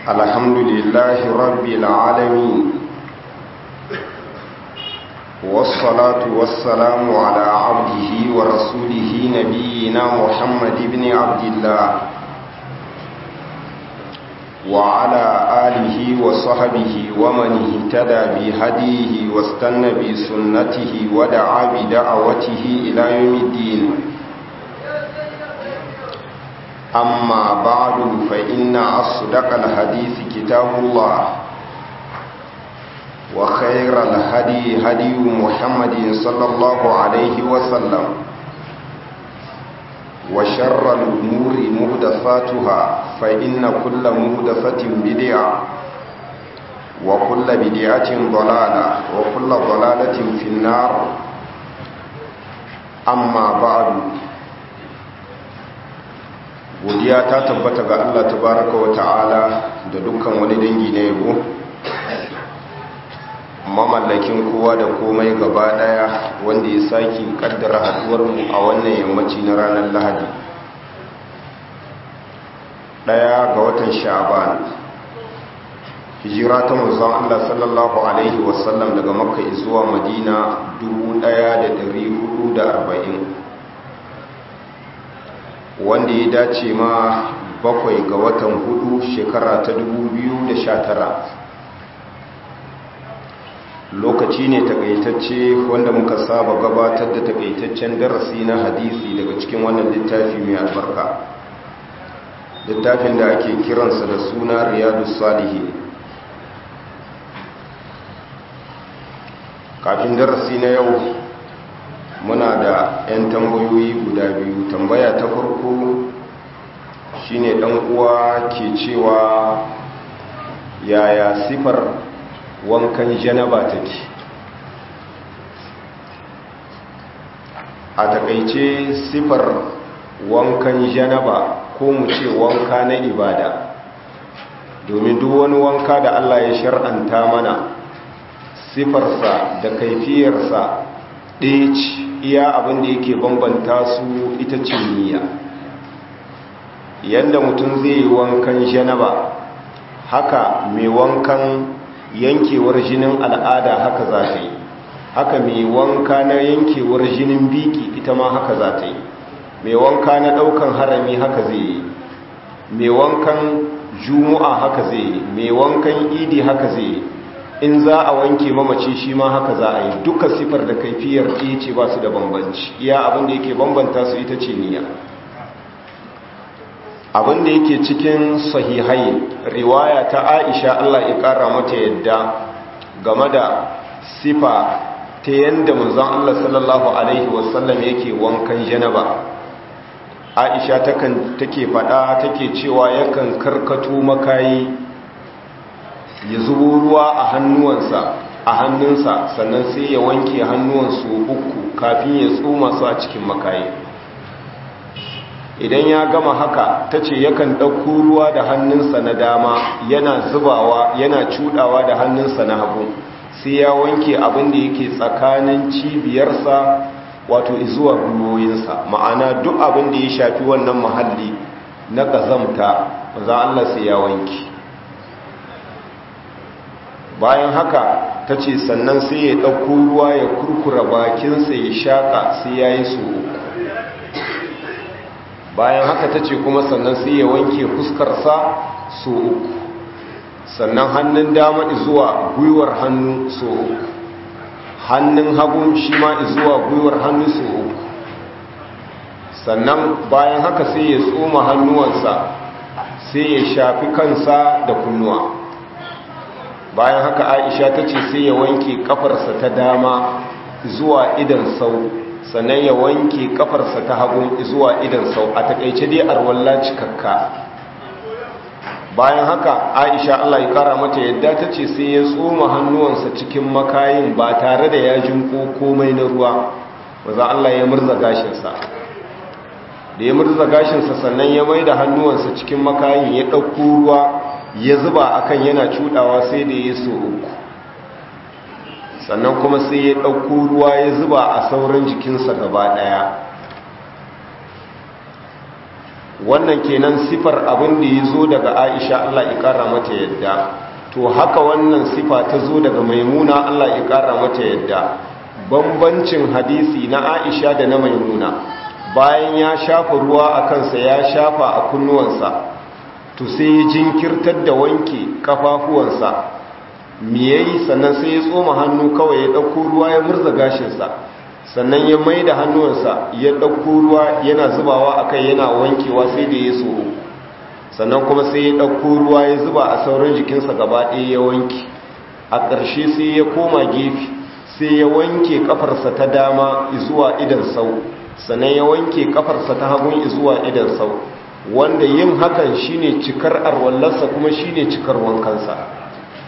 الحمد لله رب العالمين والصلاة والسلام على عبده ورسوله نبينا محمد بن عبد الله وعلى آله وصحبه ومن اهتدى بهديه واستنى بسنته ودعا بدعوته إلى يوم الدين أما بعد فإن أصدق الحديث كتاب الله وخير الهدي هدي محمد صلى الله عليه وسلم وشر الأمور مهدفاتها فإن كل مهدفة بدعة وكل بدعة ضلالة وكل ضلالة في النار أما بعد godiya ta tabbata ga Allah tabaraka wa ta'ala da dukkan wani dangi na yabo mamallakin kowa da komai gaba daya wanda ya saki kaddara haduwar mu a wannan yammaci na ranar Lahadi daya ga watan Sha'ban hijira ta manzon Allah sallallahu alaihi wasallam daga Makka zuwa Madina 1440 wanda ya dace ma bakwai ga watan hudu shekara ta 2019 lokaci ne takaitacce wanda muka saba gabatar da takaitaccen darasi na hadisi daga cikin wannan littafi mai albarka littafin da ake kiransa da suna riyadu salihi kafin darasi na yau muna da 'yan tambayoyi guda biyu tambaya ta farko shine dan uwa ke cewa yaya sifar wankan janaba take a takaice sifar wankan janaba ko mu ce wanka na ibada domin duk wani wanka da Allah ya shar'anta mana sifarsa da kaifiyarsa ɗaya ce iya abin da yake bambanta su ita ce niyya yadda mutum zai yi wankan janaba haka mai wankan yankewar jinin al'ada haka za ta yi haka mai wanka na yankewar jinin biki ita ma haka za ta yi mai wanka na ɗaukan harami haka zai yi mai wankan jumu'a haka zai yi mai wankan idi haka zai yi in za a wanke mamaci shi ma haka za a yi duka sifar da kaifiyar ɗaya ce ba su da bambanci iya abin da yake bambanta su ita ce niyya abin da yake cikin sahihai riwaya ta aisha allah ya ƙara mata yadda game da sifa ta yadda manzon allah sallallahu alaihi wasallam yake wankan janaba aisha take faɗa take cewa yakan karkato makayi ya zubo ruwa a hannuwansa a hannunsa sannan sai ya wanke hannuwansu uku kafin ya tsoma su a cikin makayi idan ya gama haka ta ce yakan ɗauko ruwa da hannunsa na dama yana zubawa yana cudawa da hannunsa na hagu sai ya wanke abin da yake tsakanin cibiyarsa wato zuwa gwiwoyinsa ma'ana duk abin da ya shafi wannan mahalli na ƙazamta za Allah sai ya wanke bayan haka ta ce sannan sai ya ɗauko ruwa ya kurkura bakinsa ya shaƙa sai ya yi su bayan haka ta ce kuma sannan sai ya wanke fuskarsa so uku sannan hannun dama zuwa gwiwar hannu so uku hannun hagu shi ma zuwa gwiwar hannu so uku sannan bayan haka sai ya tsoma hannuwansa sai ya shafi kansa da kunnuwa bayan haka aisha ta ce sai ya wanke kafarsa ta dama zuwa idan sau sannan ya wanke kafarsa ta hagu zuwa idan sau a takaice dai arwalla cikakka bayan haka aisha allah ya kara mata yadda ta ce sai ya tsoma hannuwansa cikin makayin ba tare da ya jinko komai na ruwa waza allah ya murza gashinsa da ya murza gashinsa sannan ya mai da hannuwansa cikin makayin ya ɗauko ruwa ya zuba akan yana cudawa sai da ya so uku sannan kuma sai ya ɗauko ruwa ya zuba a sauran jikinsa gaba ɗaya wannan kenan sifar abin da ya zo daga aisha Allah ya kara mata yadda to haka wannan sifa ta zo daga maimuna Allah ya kara mata yadda bambancin hadisi na aisha da na maimuna bayan ya shafa ruwa a kansa ya shafa a kunnuwansa to sai ya jinkirtar da wanke kafafuwansa miyayi sannan sai ya tsoma hannu kawai ya ɗauko ruwa ya murza gashinsa sannan ya mai da hannuwansa ya ɗauko ruwa yana zubawa a kai yana wankewa sai da ya so sannan kuma sai ya ɗauko ruwa ya zuba a sauran jikinsa gaba ɗaya ya wanke a ƙarshe sai ya koma gefe sai ya wanke ƙafarsa ta dama zuwa idan sau sannan ya wanke ƙafarsa ta hagun zuwa idan sau wanda yin hakan shine cikar arwallarsa kuma shine cikar wankansa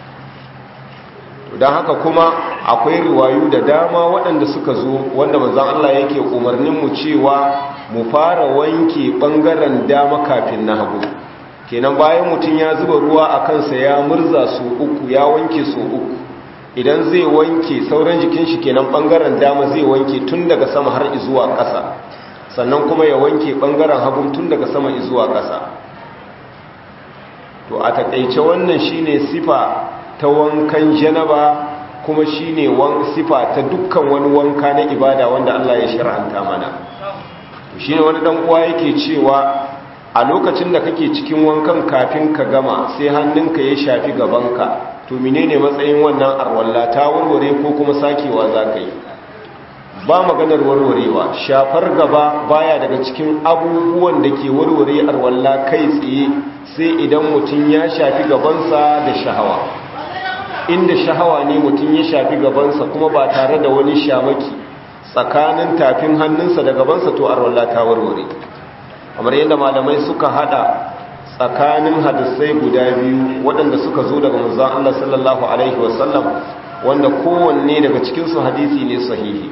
don haka kuma akwai riwayu da dama waɗanda suka zo wanda manzan Allah yake umarnin mu cewa mu fara wanke ɓangaren dama kafin na hagu kenan bayan mutum ya zuba ruwa a kansa ya murza su uku ya wanke su uku idan zai wanke sauran jikin shi kenan ɓangaren dama zai wanke tun daga sama har zuwa ƙasa sannan kuma ya wanke ɓangaren hagu tun daga sama zuwa ƙasa to a taƙaice wannan shine sifa ta wankan janaba kuma shine sifa ta dukkan wani wanka na ibada wanda Allah ya shar'anta mana shine wani dan uwa yake cewa a lokacin da kake cikin wankan kafin ka gama sai hannunka ya shafi gabanka to menene matsayin wannan arwalla ta warware ko kuma sakewa zaka yi ba maganar warwarewa shafar gaba baya daga cikin abubuwan da ke warware arwalla kai tsaye sai idan mutum ya shafi gabansa da shahawa inda shahawa ne mutum ya shafi gabansa kuma ba tare da wani shamaki tsakanin tafin hannunsa da gabansa to arwalla ta warware kamar yadda malamai suka hada tsakanin hadisai guda biyu waɗanda suka zo daga manzon Allah sallallahu alaihi wasallam wanda kowanne daga cikin su hadisi ne sahihi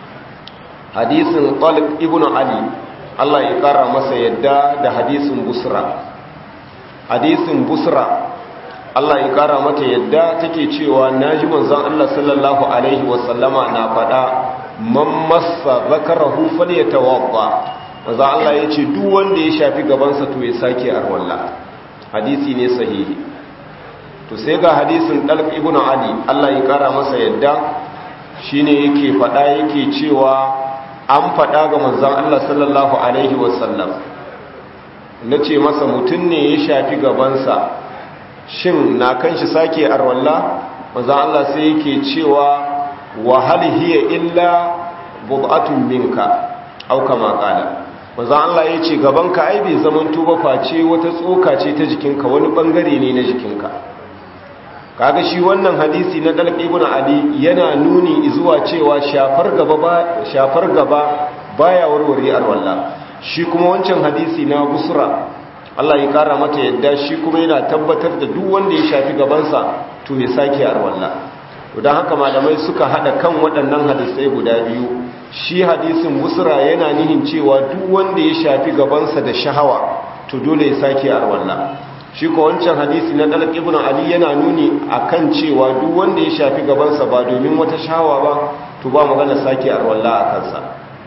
hadisin Talib ibn Ali Allah ya kara masa yadda da hadisin Busra hadisin Busra Allah ya kara mata yadda take cewa naji manzon Allah sallallahu alaihi wasallama na faɗa man massa zakarahu falyatawadda manzon Allah yace duk wanda ya shafi gabansa to ya sake arwalla hadisi ne sahihi to sai ga hadisin Dalq ibn Ali Allah ya kara masa yadda shine yake faɗa yake cewa an faɗa ga manzon Allah sallallahu alaihi wasallam nace masa mutun ne ya shafi gabansa shin na kan shi sake arwalla maza Allah sai yake cewa wa hal hiya illa bud'atun minka aw kama qala maza Allah yace gabanka ai bai zaman tuba face wata tsoka ce ta jikinka wani bangare ne na jikinka kaga shi wannan hadisi na dalq ibn ali yana nuni zuwa cewa shafar gaba ba shafar gaba baya warware arwalla shi kuma wancan hadisi na busra Allah ya kara mata yadda shi kuma yana tabbatar da duk wanda ya shafi gabansa to ya sake arwalla don haka malamai suka hada kan waɗannan hadisai guda biyu shi hadisin busra yana nihin cewa duk wanda ya shafi gabansa da shahawa to dole ya sake arwalla shi ko wancan hadisi na dalq ibn ali yana nuni akan cewa duk wanda ya shafi gabansa ba domin wata shahawa ba to ba magana sake arwalla a kansa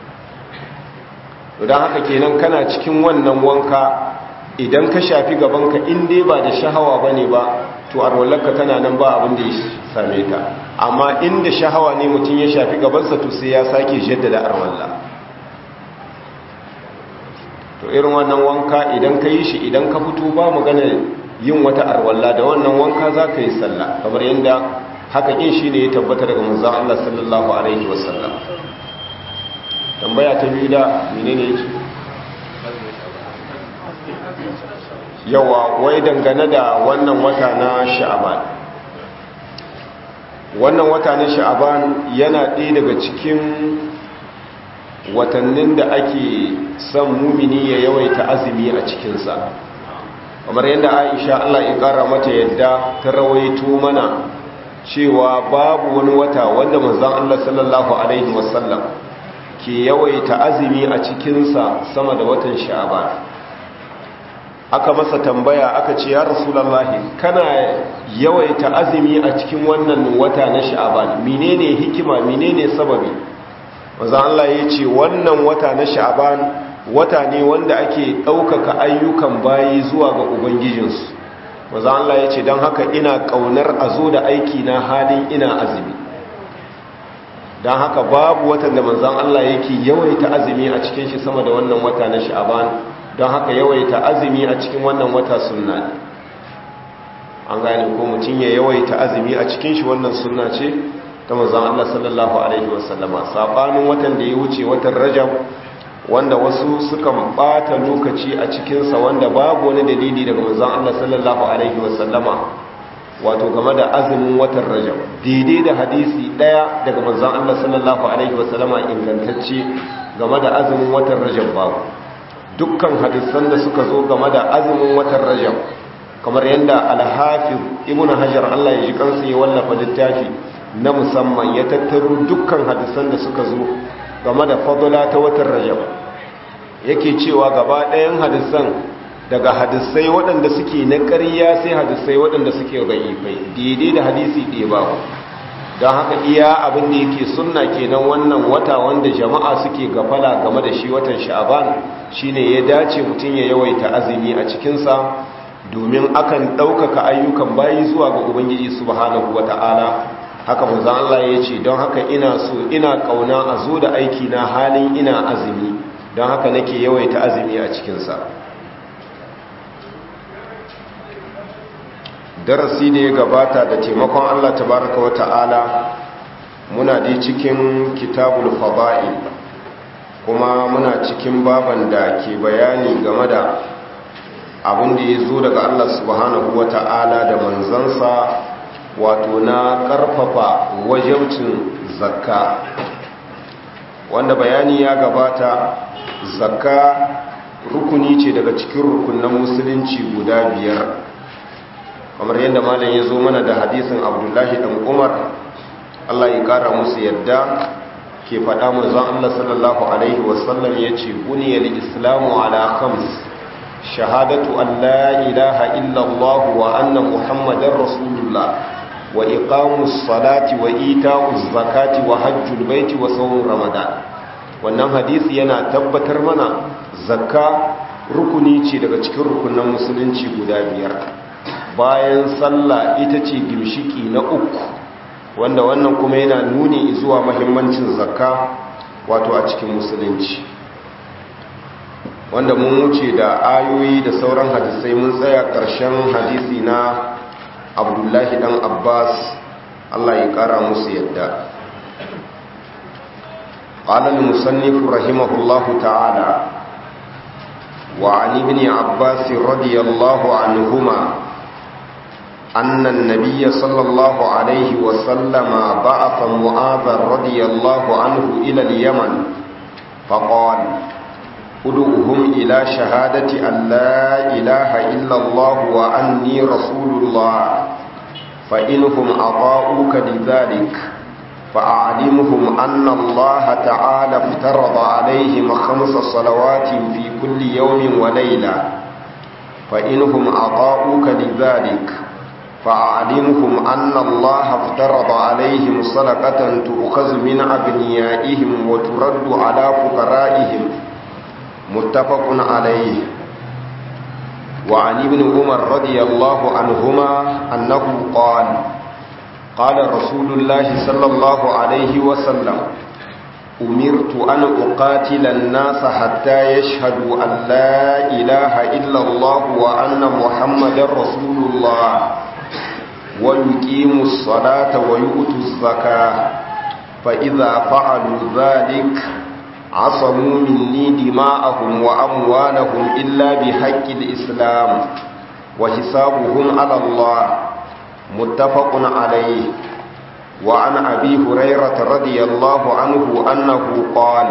don haka kenan kana cikin wannan wanka idan ka shafi gabanka in dai ba da shahawa ba ne ba to arwallarka tana nan ba abin da ya same ta amma inda shahawa ne mutum ya shafi gabansa to sai ya sake jaddada arwalla to irin wannan wanka idan ka yi shi idan ka fito ba magana yin wata arwalla da wannan wanka za ka yi sallah kamar yadda haka yin shi ne ya tabbata daga manzan Allah sallallahu alaihi wasallam tambaya ta biyu da menene yake yawa wai dangane da wannan wata na sha'aban wannan wata na sha'aban yana ɗaya daga cikin watannin da ake son mumini ya yawaita azumi a cikinsa kamar yadda aisha allah ya ƙara mata yadda ta rawaito mana cewa babu wani wata wanda manzan allah sallallahu alaihi wasallam ke yawaita azumi a cikinsa sama da watan sha'aban aka masa tambaya aka ce ya rasulallahi kana yawaita azumi a cikin wannan wata na sha'aban menene hikima menene sababi manzo Allah ya ce wannan wata na sha'aban wata ne wanda ake ɗaukaka ayyukan bayi zuwa ga ubangijinsu maza Allah ya ce don haka ina ƙaunar a zo da aiki na halin ina azumi don haka babu watan da manzan Allah yake yawaita azumi a cikin shi sama da wannan wata na sha'aban don haka yawaita azumi a cikin wannan wata sunna ne an gane ko mutum ya yawaita azumi a cikin shi wannan sunna ce ta manzan Allah sallallahu alaihi wasallama sabanin watan da ya wuce watan rajab wanda wasu suka bata lokaci a cikinsa wanda babu wani dalili daga manzan Allah sallallahu alaihi wasallama wato game da azumin watan rajab daidai da hadisi daya daga manzan Allah sallallahu alaihi wasallama ingantacce game da azumin watan rajab babu dukkan hadisan da suka zo game da azumin watan rajab kamar yadda alhafiz ibnu hajar Allah ya ji kansa ya wallafa littafi na musamman ya tattaro dukkan hadisan da suka zo game da fadula ta watan rajab yake cewa gaba ɗayan hadisan daga hadisai waɗanda suke na ƙarya sai hadisai waɗanda suke ra'ifai daidai da hadisi ɗaya babu don haka iya abin da yake sunna kenan wannan wata wanda jama'a suke gafala game da shi watan sha'aban shine ya dace mutum ya yawaita azumi a cikinsa domin akan ɗaukaka ayyukan bayi zuwa ga ubangiji subhanahu wata'ala haka manzon Allah ya ce don haka ina so ina kauna a zo da aiki na halin ina azumi don haka nake yawaita azumi a cikinsa darasi da ya gabata da taimakon Allah tabaraka wata'ala muna dai cikin kitabul fada'i kuma muna cikin baban da ke bayani game da abin da ya zo daga Allah subhanahu wata'ala da manzansa wato na karfafa wajaucin zakka wanda bayani ya gabata zakka rukuni ce daga cikin rukunan musulunci guda biyar kamar yadda malam ya zo mana da hadisin abdullahi dan umar allah ya kara musu yadda ke faɗa manzon allah sallallahu alaihi wasallam ya ce buniyar islamu ala khams shahadatu an la ilaha illallah wa anna muhammadar rasulullah wa iqamus salati wa ita'uz zakati wa hajjul baiti wa sawm ramadan wannan hadisi yana tabbatar mana zakka rukuni ce daga cikin rukunan musulunci guda biyar bayan sallah ita ce gimshiki na uku wanda wannan kuma yana nuni zuwa mahimmancin zakka wato a cikin musulunci wanda mun wuce da ayoyi da sauran hadisai mun tsaya ƙarshen hadisi na abdullahi dan abbas allah ya ƙara musu yadda قال المصنف رحمه الله تعالى وعن ابن عباس رضي الله عنهما أن النبي صلى الله عليه وسلم بعث معاذا رضي الله عنه إلى اليمن فقال ادعوهم إلى شهادة أن لا إله إلا الله وأني رسول الله فإنهم أطاؤوك لذلك فأعلمهم أن الله تعالى افترض عليهم خمس صلوات في كل يوم وليلة فإنهم أطاؤوك لذلك فأعلمهم أن الله افترض عليهم صدقة تؤخذ من أبنيائهم وترد على فقرائهم متفق عليه وعن ابن عمر رضي الله عنهما أنه قال قال رسول الله صلى الله عليه وسلم أمرت أن أقاتل الناس حتى يشهدوا أن لا إله إلا الله وأن محمد رسول الله ويقيموا الصلاة ويؤتوا الزكاة فإذا فعلوا ذلك عصموا مني دماءهم وأموالهم إلا بحق الإسلام وحسابهم على الله متفق عليه وعن أبي هريرة رضي الله عنه أنه قال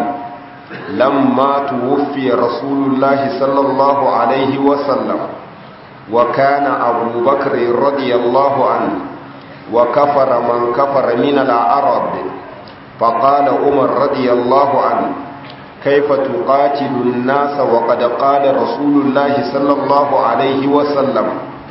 لما توفي رسول الله صلى الله عليه وسلم وكان أبو بكر رضي الله عنه وكفر من كفر من العرب فقال عمر رضي الله عنه كيف تقاتل الناس وقد قال رسول الله صلى الله عليه وسلم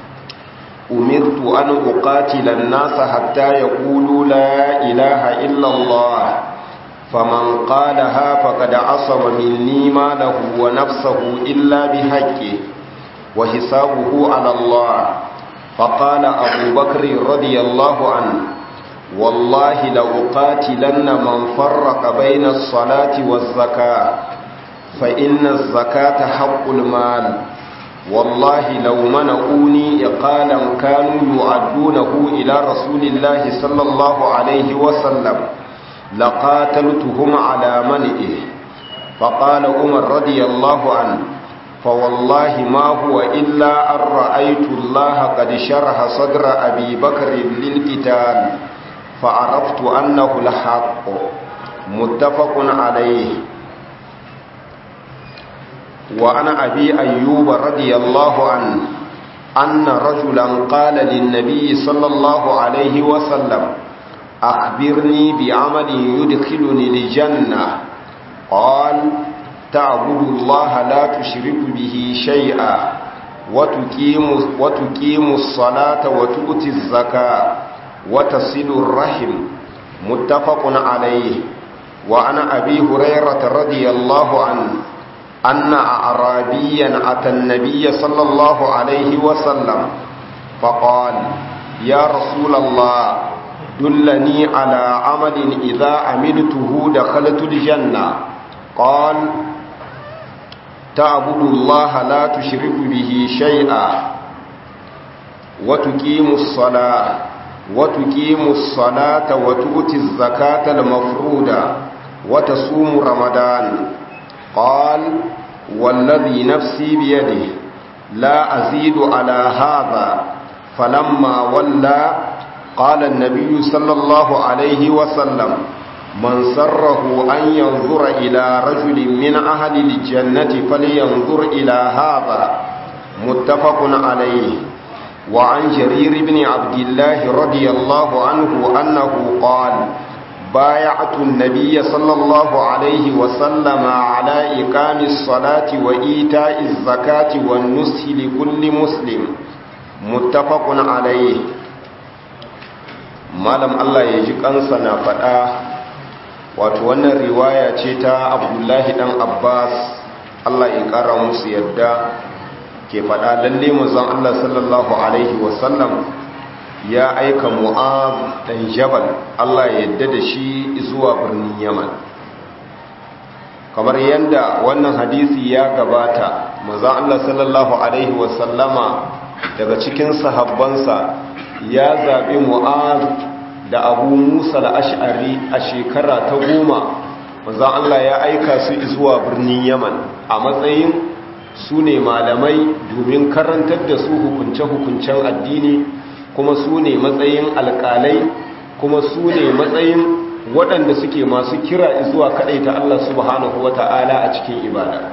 أمرت أن أقاتل الناس حتى يقولوا لا إله إلا الله فمن قالها فقد عصم مني ماله ونفسه إلا بحقه وحسابه على الله فقال أبو بكر رضي الله عنه والله لأقاتلن من فرق بين الصلاة والزكاة فإن الزكاة حق المال والله لو منعوني إقالا كانوا يعدونه إلى رسول الله صلى الله عليه وسلم لقاتلتهم على منئه فقال عمر رضي الله عنه فوالله ما هو إلا أن رأيت الله قد شرح صدر أبي بكر للقتال فعرفت أنه الحق متفق عليه وعن أبي أيوب رضي الله عنه أن رجلا قال للنبي صلى الله عليه وسلم أخبرني بعمل يدخلني الجنة قال تعبد الله لا تشرك به شيئا وتقيم, وتقيم الصلاة وتؤتي الزكاة وتصل الرحم متفق عليه وعن أبي هريرة رضي الله عنه أن أعرابيا أتى النبي صلى الله عليه وسلم فقال يا رسول الله دلني على عمل إذا عملته دخلت الجنة قال تعبد الله لا تشرك به شيئا وتقيم الصلاة وتقيم الصلاة وتؤتي الزكاة المفروضة وتصوم رمضان قال والذي نفسي بيده لا أزيد على هذا فلما ولى قال النبي صلى الله عليه وسلم من سره أن ينظر إلى رجل من أهل الجنة فلينظر إلى هذا متفق عليه وعن جرير بن عبد الله رضي الله عنه أنه قال بايعت النبي صلى الله عليه وسلم على إقام الصلاة وإيتاء الزكاة والنصح لكل مسلم متفق عليه malam Allah ya ji kansa na faɗa wato wannan riwaya ce ta abdullahi ɗan abbas Allah ya ƙara musu yadda ke faɗa lalle mazan Allah sallallahu Alaihi wasallam ya aika mu'az ɗan jabal Allah ya yadda da shi zuwa birnin yaman kamar yadda wannan hadisi ya gabata mazan Allah sallallahu Alaihi wasallama daga cikin sahabbansa ya zaɓi mu'az da abu musa ash'ari a shekara ta goma mazan Allah ya aika su zuwa birnin yaman a matsayin su ne malamai domin karantar da su hukunce-hukuncen addini kuma su ne matsayin alkalai kuma su ne matsayin waɗanda suke masu kira zuwa ta Allah subhanahu wa ta'ala a cikin ibada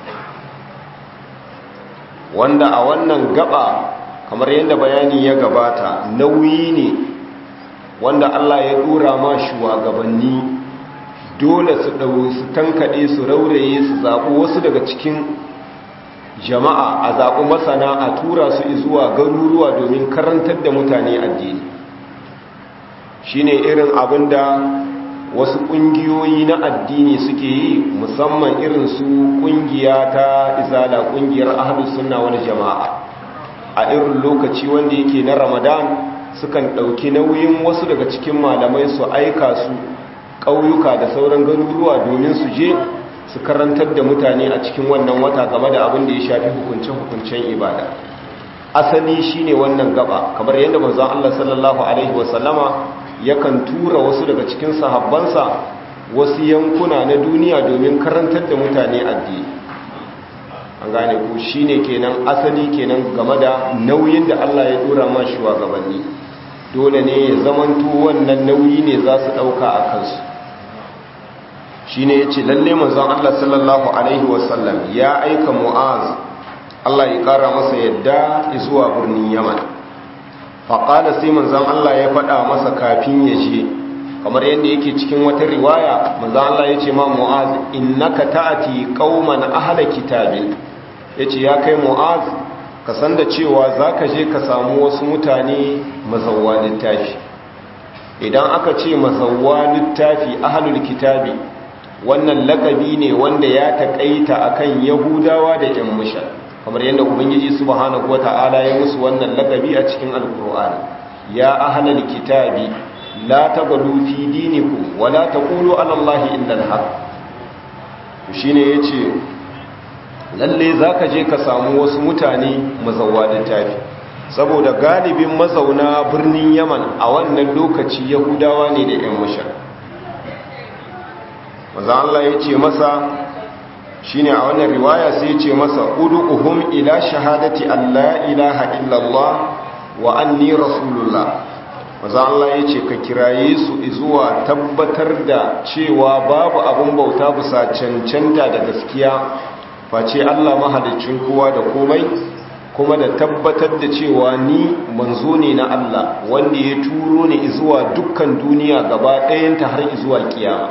wanda a wannan gaba kamar yadda bayani ya gabata nauyi ne wanda Allah ya dora ma shugabanni dole su ɗau su tankaɗe su rauraye su zaɓi wasu daga cikin jama'a a zaɓi masana a tura su zuwa garuruwa domin karantar da mutane addini shine irin abin da wasu ƙungiyoyi na addini suke yi musamman irin su ƙungiya ta izala ƙungiyar ahlus sunna wani jama'a a irin lokaci wanda yake na ramadan sukan ɗauki nauyin wasu daga cikin malamai su aika su ƙauyuka da sauran garuruwa domin su je su karantar da mutane a cikin wannan wata game da abin da ya shafi hukuncen-hukuncen ibada asali shine wannan gaba kamar yadda manzon Allah sallallahu alaihi wasallama yakan tura wasu daga cikin sahabbansa wasu yankuna na duniya domin karantar da mutane addini an gane ku shine kenan asali kenan game da nauyin da Allah ya dora ma shugabanni dole ne ya zamanto wannan nauyi ne za su dauka a kansu shine yace lalle manzon Allah sallallahu alaihi wasallam ya aika Mu'az Allah ya kara masa yadda zuwa birnin Yaman faqala sai manzon Allah ya faɗa masa kafin ya je kamar yadda yake cikin wata riwaya manzon Allah yace ma Mu'az innaka ta'ati qauman ahla kitabin yace ya kai Mu'az ka san da cewa zaka je ka samu wasu mutane mazawwa littafi idan aka ce mazawwa littafi ahlul kitabi wannan lakabi ne wanda ya taƙaita akan yahudawa da yan mushan kamar yadda ubangiji subhanahu wata'ala ya musu wannan lakabi a cikin alkur'ani ya ahlul kitabi la taghlu fi dinikum wa la taqulu ala allahi illa al-haq shine yace lalle zaka je ka samu wasu mutane mazawwa littafi saboda galibin mazauna birnin yaman a wannan lokaci yahudawa ne da yan mushan maza Allah ya ce masa shine a wannan riwaya sai ya ce masa udu'uhum ila shahadati alla ilaha illallah wa anni rasulullah maza Allah ya ce ka kiraye su zuwa tabbatar da cewa babu abin bauta bisa cancanta da gaskiya face Allah mahalicin kowa da komai kuma da tabbatar da cewa ni manzo ne na Allah wanda ya turo ni zuwa dukkan duniya gaba ɗayanta har zuwa kiyama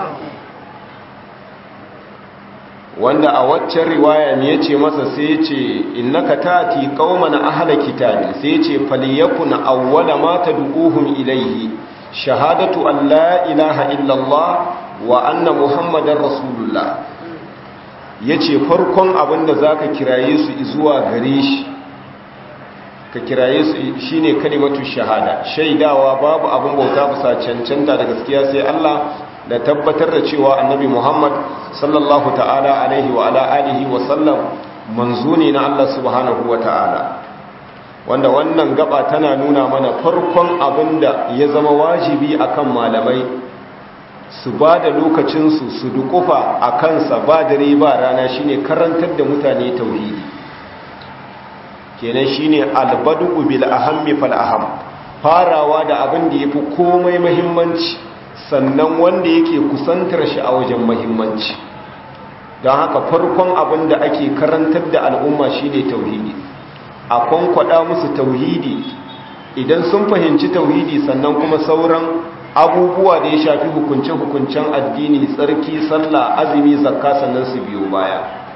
wanda a waccan riwaya ne yace masa sai yace innaka tati qauman ahla kitabi sai yace falyakun awwala ma tad'uhum ilayhi shahadatu an la ilaha illa Allah wa anna muhammadar rasulullah yace farkon abinda zaka kiraye su zuwa gare shi ka kiraye su shine kalimatu shahada shaidawa babu abin bauta bisa cancanta da gaskiya sai Allah da tabbatar da cewa annabi Muhammad sallallahu ta'ala alaihi wa ala alihi wa sallam manzo ne na Allah subhanahu wa ta'ala wanda wannan gaba tana nuna mana farkon abinda ya zama wajibi akan malamai su ba da lokacinsu su dukufa a kansa ba dare ba rana shine karantar da mutane tauhidi kenan shine albadu bil ahammi fal aham farawa da abin da yafi komai muhimmanci sannan wanda yake kusantar shi a wajen muhimmanci don haka farkon abin da ake karantar da al'umma shine tauhidi a kwankwada musu tauhidi idan sun fahimci tauhidi sannan kuma sauran abubuwa da ya shafi hukunce-hukuncen addini tsarki sallah azumi zakka sannan su biyo baya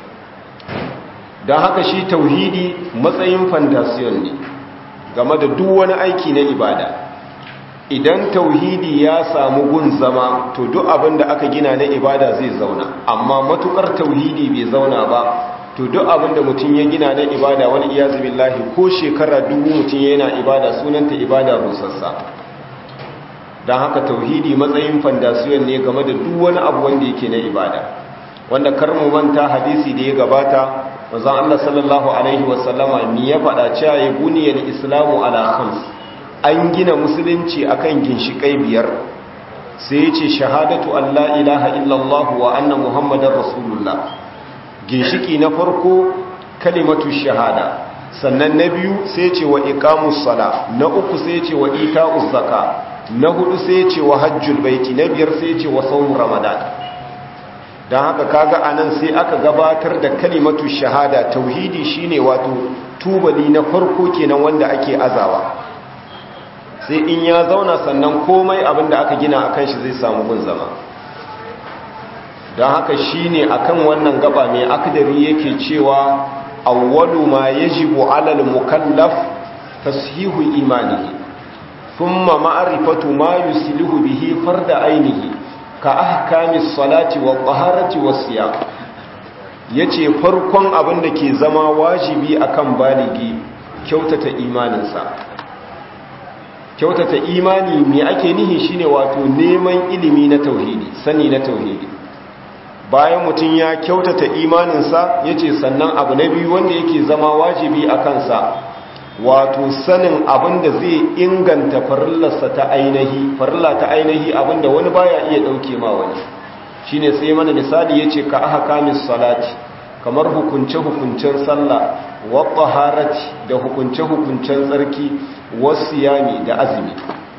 don haka shi tauhidi matsayin fandasiyon ne game da duk wani aiki na ibada idan tauhidi ya samu gun zama to duk abin da aka gina na ibada zai zauna amma matukar tauhidi bai zauna ba to duk abin da mutum ya gina na ibada wani iyazu billahi ko shekara dubu mutum yana ibada sunanta ibada rusassa don haka tauhidi matsayin fandasiyon ne game da duk wani abu wanda yake na ibada wanda kar mu manta hadisi da ya gabata manzon Allah sallallahu alaihi wasallama ni ya faɗa cewa ya buniyal islamu ala khams an gina musulunci akan ginshikai biyar sai ya ce shahadatu an la ilaha illallah wa anna muhammadar rasulullah ginshiki na farko kalimatu shahada sannan na biyu sai ce wa iqamus sala na uku sai ce wa ita'uz zaka na hudu sai ce wa hajjul baiti na biyar sai ce wa sawm ramadan dan haka kaga anan sai aka gabatar da kalimatu shahada tauhidi shine wato tubali na farko kenan wanda ake azawa sai in ya zauna sannan komai abinda aka gina akan shi zai samu gun zama don haka shine akan wannan gaba mai akdari yake cewa awwalu ma yajibu alal mukallaf tashihu imanihi thumma ma'rifatu ma yuslihu bihi farda ainihi ka ahkamis salati wa taharati was siyam yace farkon abin da ke zama wajibi akan baligi kyautata imaninsa kyautata imani me ake nihi shine wato neman ilimi na tauhidi sani na tauhidi bayan mutum ya kyautata imaninsa yace sannan abu na biyu wanda yake zama wajibi a kansa wato sanin abin da zai inganta farillarsa ta ainihi farilla ta ainihi abin da wani baya iya dauke ma wani shine sai mana misali yace ka aha kamis salati kamar hukunce-hukuncen sallah wa taharati da hukunce-hukuncen tsarki wasiyami da azumi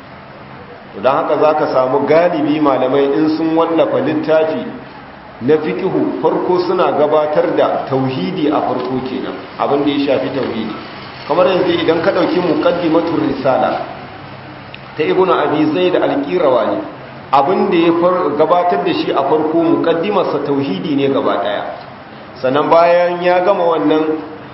don haka za ka samu galibi malamai in sun wallafa littafi na fikihu farko suna gabatar da tauhidi a farko kenan abin da ya shafi tauhidi kamar yanzu idan ka ɗauki muqaddimatur risala ta ibnu abi zaid al-qirawani abin da ya gabatar da shi a farko muqaddimarsa tauhidi ne gaba daya sannan bayan ya gama wannan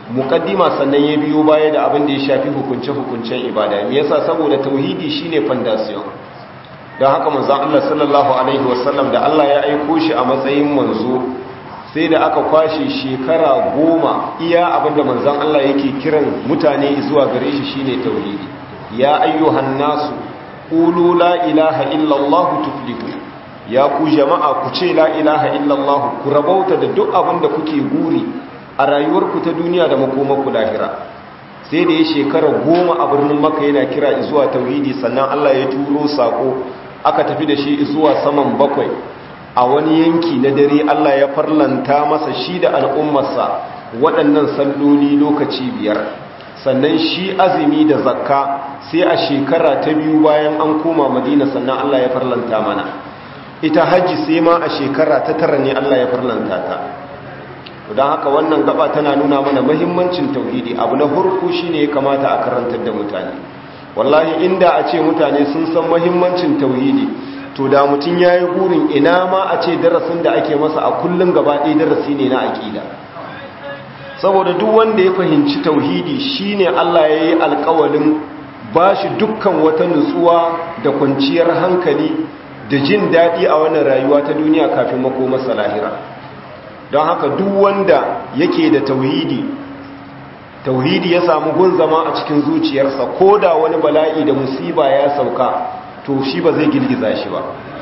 muqaddima sannan ya biyo baya da abin da ya shafi hukunce-hukuncen ibada me yasa saboda tauhidi shine foundation don haka manzon Allah sallallahu alaihi wasallam da Allah ya aiko shi a matsayin manzo sai da aka kwashe shekara goma iya abinda manzon Allah yake kiran mutane zuwa gare shi shine tauhidi ya ayyuhan nasu qulu la ilaha illa Allah tuflihu ya ku jama'a ku ce la ilaha illa Allah ku rabauta da duk abinda kuke guri a rayuwarku ta duniya da makomarku lahira sai da ya shekara goma a birnin maka yana kira zuwa tauhidi sannan Allah ya turo sako aka tafi da shi zuwa saman bakwai a wani yanki na dare Allah ya farlanta masa shi da al'ummarsa waɗannan salloli lokaci biyar sannan shi azumi da zakka sai a shekara ta biyu bayan an koma madina sannan Allah ya farlanta mana ita hajji sai ma a shekara ta tara ne Allah ya farlanta ta don haka wannan gaba tana nuna mana mahimmancin tauhidi abu na hurku shine ya kamata a karantar da mutane wallahi inda a ce mutane sun san mahimmancin tauhidi to da mutum ya yi burin ina ma a ce darasin da ake masa a kullum gaba ɗaya darasi ne na aƙida saboda duk wanda ya fahimci tauhidi shine Allah ya yi alƙawalin ba shi dukkan wata nutsuwa da kwanciyar hankali da jin daɗi a wannan rayuwa ta duniya kafin makomarsa lahira don haka duk wanda yake da tauhidi tauhidi ya samu gun zama a cikin zuciyarsa ko da wani bala'i da musiba ya sauka to shi ba zai girgiza shi ba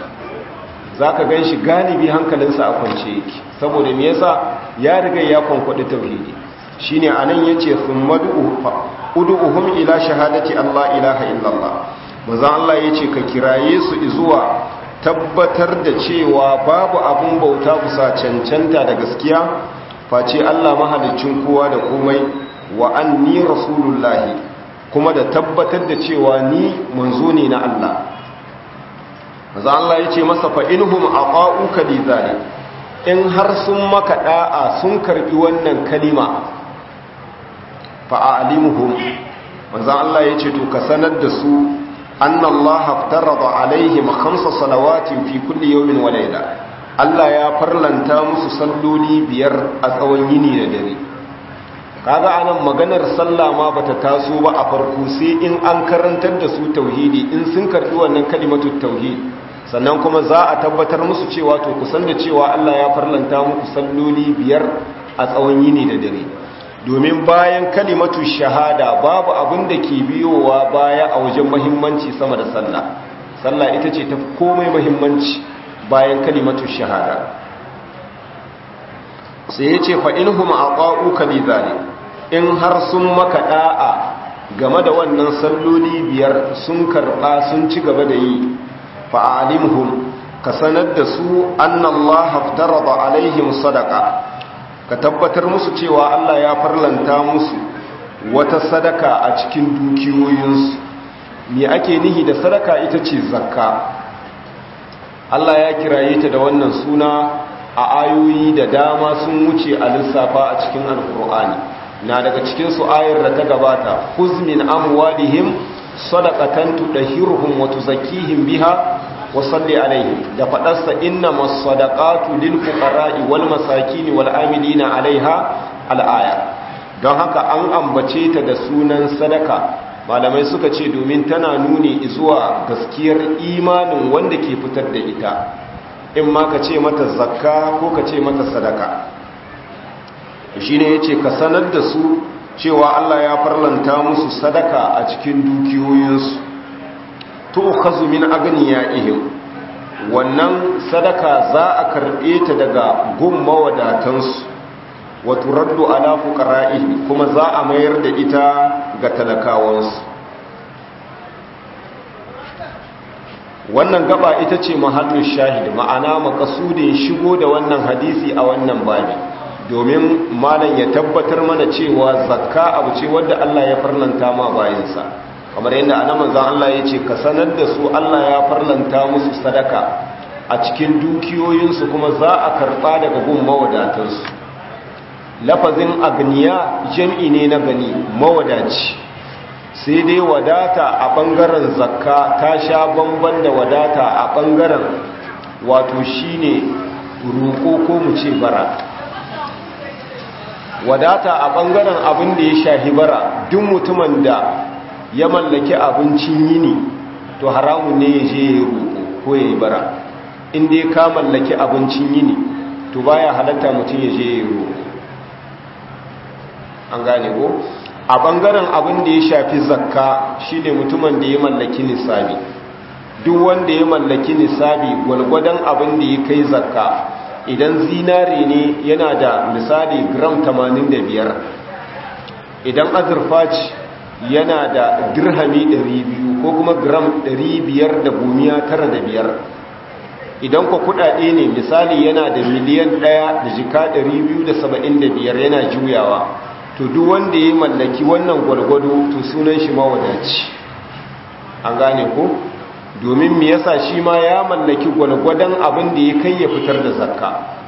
za ka gan shi galibi hankalinsa a kwance yake saboda me yasa ya riga ya kwankwaɗi tauhidi shi ne a nan ya ce sun madu'uhum ila shahadati Allah ilaha illallah maza Allah ya ce ka kiraye su zuwa tabbatar da cewa babu abun bauta kusa cancanta da gaskiya face Allah mahalicin kowa da komai wa anni rasulullahi kuma da tabbatar da cewa ni manzo ne na Allah maza Allah ya ce masa fa inhum aqa'uka li zalik in har sun maka da'a sun karbi wannan kalima fa a'limuhum maza Allah ya ce to ka sanar da su anna Allah aftarada alaihim khamsa salawatin fi kulli yawmin wa layla Allah ya farlanta musu salloli biyar a tsawon yini da dare kaga anan maganar sallah ma bata taso ba a farko sai in an karantar da su tauhidi in sun karbi wannan kalimatu tauhid sannan kuma za a tabbatar musu cewa to kusan da cewa Allah ya farlanta muku salloli biyar a tsawon yini da dare domin bayan kalimatu shahada babu abin da ke biyowa baya a wajen mahimmanci sama da sallah sallah ita ce ta komai mahimmanci bayan kalimatu shahada sai ya ce fa'inhum a ƙa'uka li zane in har sun maka ɗa'a game da wannan salloli biyar sun karɓa sun ci gaba da yi fa'alimhum ka sanar da su annallaha haftaraba alaihim sadaka ka tabbatar musu cewa Allah ya farlanta musu wata sadaka a cikin dukiyoyinsu me ake nihi da sadaka ita ce zakka Allah ya kiraye ta da wannan suna a ayoyi da dama sun wuce a lissafa a cikin alkur'ani na daga cikin su ayar da ta gabata huzmin amwalihim sadaqatan tudahhiruhum wa tuzakkihim biha wa salli alaihim da fadarsa innamas sadaqatu lil fuqara'i wal masakin wal amilina alaiha al aya don haka an ambace ta da sunan sadaka malamai suka ce domin tana nuni zuwa gaskiyar imanin wanda ke fitar da ita in ma ka ce mata zakka ko ka ce mata sadaka shi ne ya ce ka sanar da su cewa Allah ya farlanta musu sadaka a cikin dukiyoyinsu to kazu min agniya ihim wannan sadaka za a karɓe ta daga gun mawadatansu wato raddu ala fuqara'ihim kuma za a mayar da ita ga talakawansu wannan gaba ita ce mahallin shahid ma'ana makasudin shigo da wannan hadisi a wannan babi domin malam ya tabbatar mana cewa zakka abu ce wadda Allah ya farlanta ma bayansa kamar yadda anan manzon Allah ya ce ka sanar da su Allah ya farlanta musu sadaka a cikin dukiyoyinsu kuma za a karba daga gun mawadatansu lafazin agniya jam'i ne na gani mawadaci sai dai wadata a ɓangaren zakka ta sha bamban da wadata a ɓangaren wato shine roƙo ko mu ce bara wadata a ɓangaren abin da ya shahi bara duk mutumin da ya mallaki abincin yini to haramun ne ya je ya roƙo ko ya yi bara inda ya ka mallaki abincin yini to baya halatta mutum ya je ya roƙo an gane ko a ɓangaren abin da ya shafi zakka shine mutumin da ya mallaki nisabi duk wanda ya mallaki nisabi gwalgwadon abin da ya kai zakka idan zinare ne yana da misali gram 85 idan azurfa ce yana da dirhami 200 ko kuma gram 595 idan ku kudade ne misali yana da miliyan 1 da jika 275 yana juyawa to duk wanda ya mallaki wannan gwalgwado to sunan shi mawadaci an gane ko domin me yasa shi ma ya mallaki gwalgwadon abin da ya kai ya fitar da zakka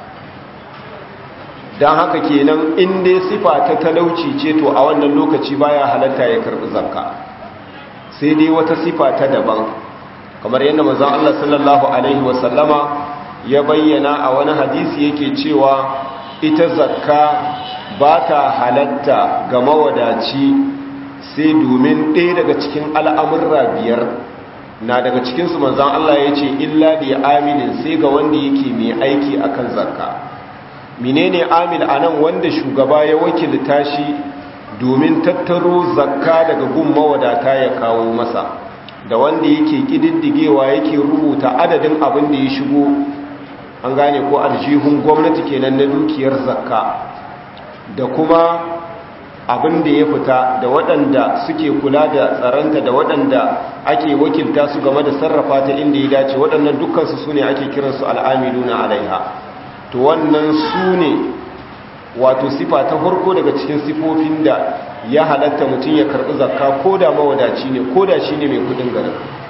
don haka kenan in dai sifa ta talauci ce to a wannan lokaci baya halatta ya karbi zakka sai dai wata sifa ta daban kamar yadda manzon Allah sallallahu alaihi wasallama ya bayyana a wani hadisi yake cewa ita zakka ba ta halatta ga mawadaci sai domin ɗaya daga cikin al'amurra biyar na daga cikinsu manzan Allah ya ce illa da aminin sai ga wanda yake mai aiki akan zakka menene amil anan wanda shugaba ya wakilta shi domin tattaro zakka daga gun mawadata ya kawo masa da wanda yake kididdigewa yake rubuta adadin abin da ya shigo an gane ko aljihun gwamnati kenan na dukiyar zakka da kuma abin da ya fita da waɗanda suke kula da tsaranta da waɗanda ake wakilta su game da sarrafa ta inda ya dace waɗannan dukkansu su ne ake kiransu al'amiluna alaiha to wannan su ne wato sifa ta farko daga cikin sifofin da ya halatta mutum ya karɓi zakka ko da mawadaci ne ko da shi ne mai kudin garin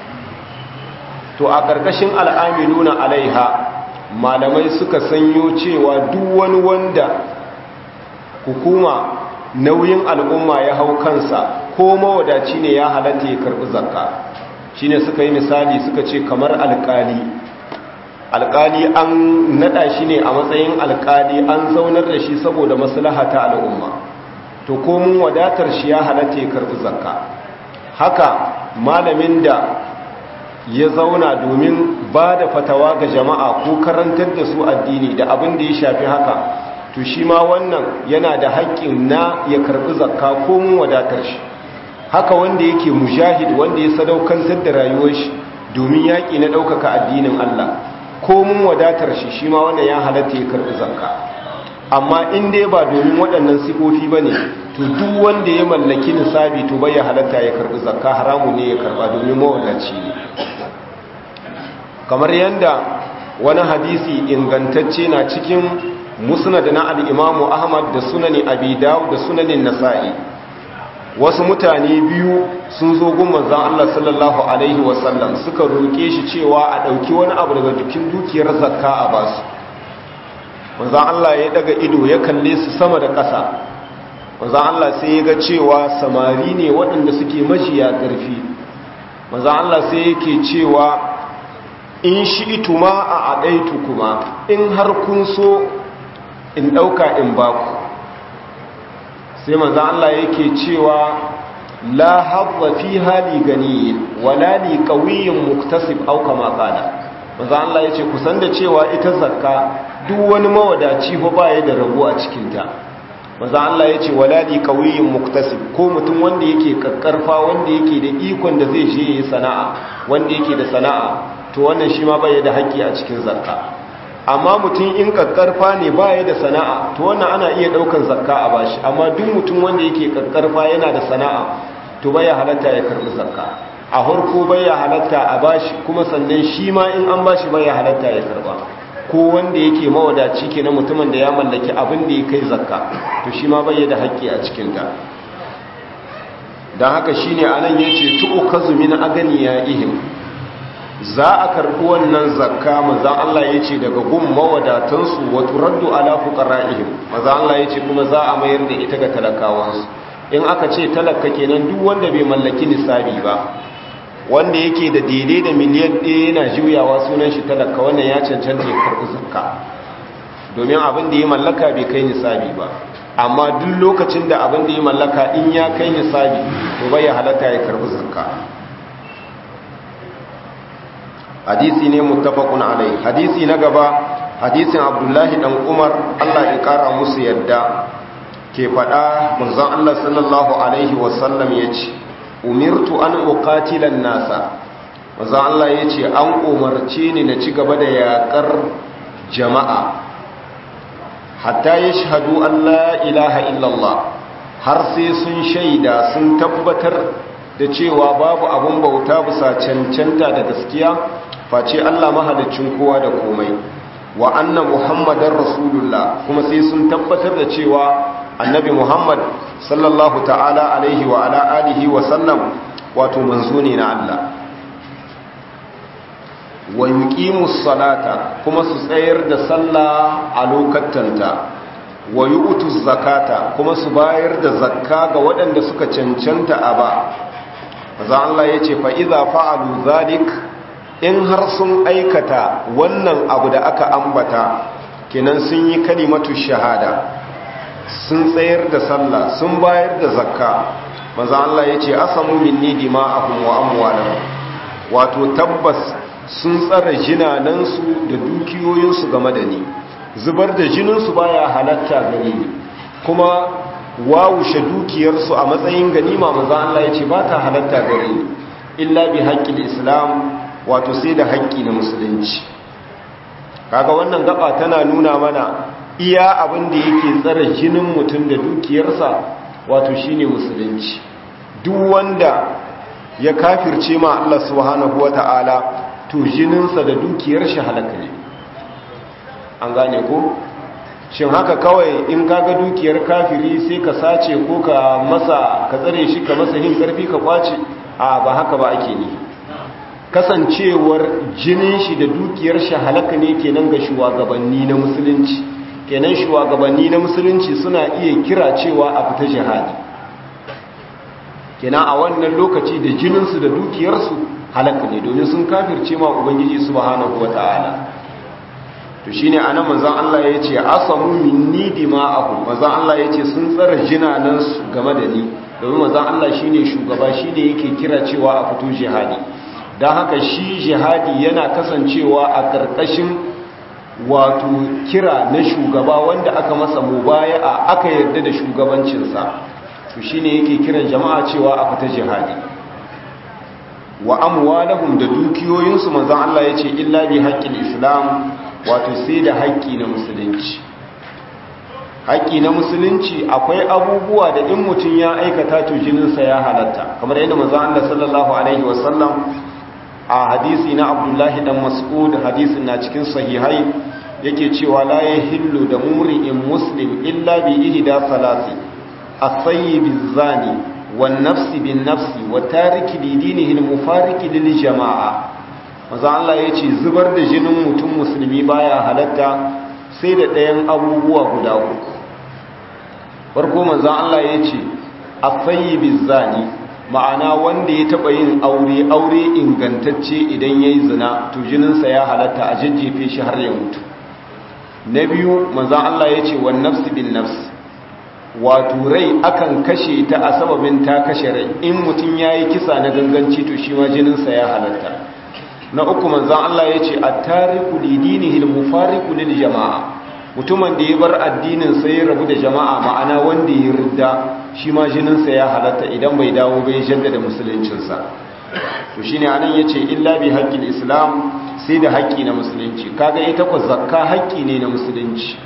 to a ƙarƙashin al'amiluna alaiha malamai suka sanyo cewa duk wani wanda hukuma nauyin al'umma ya hau kansa ko mawadaci ne ya halatta ya karɓi zakka shine suka yi misali suka ce kamar alƙali alƙali an naɗa shi ne a matsayin alƙali an zaunar da shi saboda maslaha ta al'umma to komun wadatar shi ya halatta ya karɓi zakka haka malamin da ya zauna domin ba da fatawa ga jama'a ko karantar da su addini da abin da ya shafi haka to shi ma wannan yana da haƙƙin na ya karɓi zakka ko mun wadatar shi haka wanda yake mujahid wanda ya sadaukantar da rayuwar shi domin yaƙi na ɗaukaka addinin Allah ko mun wadatar shi shi ma wannan ya halatta ya karɓi zakka amma in dai ba domin waɗannan sifofi ba ne to duk wanda ya mallaki nisabi to bai ya halatta ya karɓi zakka haramu ne ya karɓa domin mawadaci ne kamar yadda wani hadisi ingantacce na cikin musnad na al-imamu ahmad da sunani abi dawud da sunanin nasa'i wasu mutane biyu sun zo gun manzon Allah sallallahu alaihi wasallam suka roke shi cewa a dauki wani abu daga cikin dukiyar zakka a basu manzon Allah ya daga ido ya kalle su sama da ƙasa manzon Allah sai ya ga cewa samari ne waɗanda suke majiya ƙarfi manzon Allah sai yake cewa in shi ituma a adaitu kuma in har kun so in ɗauka in baku sai manzo Allah yake cewa la hadda fi hali gani wala li qawiyyin muktasib aw kama qala manzo Allah yace ku san da cewa ita zakka duk wani mawadaci fa baya da rabo a cikin ta manzo Allah yace wala li qawiyyin muktasib ko mutum wanda yake kakkarfa wanda yake da ikon da zai je yi sana'a wanda yake da sana'a to wannan shi ma baya da haƙƙi a cikin zakka amma mutum in kakkarfa ne baya da sana'a to wannan ana iya daukan zakka a bashi amma duk mutum wanda yake kakkarfa yana da sana'a to baya halatta ya karbi zakka a harko baya halatta a bashi kuma sannan shi ma in an bashi baya halatta ya karba ko wanda yake mawadaci ke na mutumin da ya mallaki abin da ya kai zakka to shi ma bai da haƙƙi a cikin ta don haka shine anan yace tu'kazu min aganiyaihim za a karɓi wannan zakka maza Allah ya ce daga gun mawadatansu wato raddu ala fuqara'ihim maza Allah ya ce kuma za a mayar da ita ga talakawansu in aka ce talaka kenan duk wanda bai mallaki nisabi ba wanda yake da daidai da miliyan ɗaya yana juyawa sunan shi talaka wannan ya cancanta ya karɓi zakka domin abin da ya mallaka bai kai nisabi ba amma duk lokacin da abin da ya mallaka in ya kai nisabi to bai halatta ya karbi zakka hadisi ne muttafaqun alai hadisi na gaba hadisin abdullahi dan umar Allah ya kara musu yadda ke fada manzon Allah sallallahu alaihi wasallam yace umirtu an uqatila nasa manzon Allah yace an umarce ni na ci gaba da yakar jama'a hatta yashhadu an la ilaha illallah har sai sun shaida sun tabbatar da cewa babu abun bauta bisa cancanta da gaskiya face Allah mahalicin kowa da komai wa anna muhammadar rasulullah kuma sai sun tabbatar da cewa annabi muhammad sallallahu ta'ala alaihi wa ala alihi wa sallam wato manzo ne na Allah wa yuqimus salata kuma su tsayar da sallah a lokatanta wa yu'tuz zakata kuma su bayar da zakka ga waɗanda suka cancanta a ba maza Allah yace fa idza fa'alu zalik in har sun aikata wannan abu da aka ambata kenan sun yi kalimatu shahada sun tsayar da sallah sun bayar da zakka maza Allah ya ce asamu minni dima'ahum wa amwalahum wato tabbas sun tsara jinanansu da dukiyoyinsu game da ni zubar da jininsu baya halatta gare ni kuma wawushe dukiyarsu a matsayin ganima maza Allah ya ce ba ta halatta gare ni illa bi haƙƙin islam wato sai da haƙƙi na musulunci kaga wannan gaba tana nuna mana iya abin da yake tsara jinin mutum da dukiyarsa wato shine musulunci duk wanda ya kafirce ma Allah subhanahu wata'ala to jininsa da dukiyar shi halaka ne an gane ko shin haka kawai in kaga dukiyar kafiri sai ka sace ko ka masa ka tsare shi ka masa hin karfi ka kwace a ba haka ba ake nihi kasancewar jinin shi da dukiyar shi halaka ne kenan ga shugabanni na musulunci kenan shugabanni na musulunci suna iya kira cewa a fita jihadi kenan a wannan lokaci da jininsu da dukiyarsu halaka ne domin sun kafirce ma ubangiji subhanahu wata'ala to shine anan manzon Allah yace asamu minni dima'ahum manzon Allah yace sun tsara jinanan su game da ni domin manzon Allah shine shugaba shine yake kira cewa a fito jihadi don haka shi jihadi yana kasancewa a ƙarƙashin wato kira na shugaba wanda aka masa mubaya'a aka yarda da shugabancinsa to shine yake kiran jama'a cewa a fita jihadi wa amwalahum da dukiyoyinsu manzon Allah yace illa bi haqqil islam wato sai da haƙƙi na musulunci haƙƙi na musulunci akwai abubuwa da in mutum ya aikata to jininsa ya halatta kamar yadda manzon Allah sallallahu alaihi wasallam a hadisi na abdullahi dan mas'ud hadisin na cikin sahihai yake cewa la yahillu da mumri'in muslim illa bi ihda salasi as-sayyib az-zani wan nafsi bin nafsi wa tariki li dinihi al-mufariqi lil jama'a maza Allah yace zubar da jinin mutum musulmi baya halatta sai da ɗayan abubuwa guda uku farko manzo Allah yace as-sayyib az-zani ma'ana wanda ya taba yin aure aure ingantacce idan yayi zina to jininsa ya halatta a jajjefe shi har ya mutu na biyu manzon Allah yace wan nafsi bin nafs wato rai akan kashe ta a sababin ta kashe rai in mutum yayi kisa na ganganci to shi ma jininsa ya halatta na uku manzon Allah yace at-tariku lidinihi al-mufariqu lil jama'a mutumin da ya bar addinin sai ya rabu da jama'a ma'ana wanda ya ridda shi ma jininsa ya halatta idan bai dawo bai jaddada musuluncinsa to shine anan yace illa bi haqqil islam sai da haƙƙi na musulunci kaga ita ko zakka haƙƙi ne na musulunci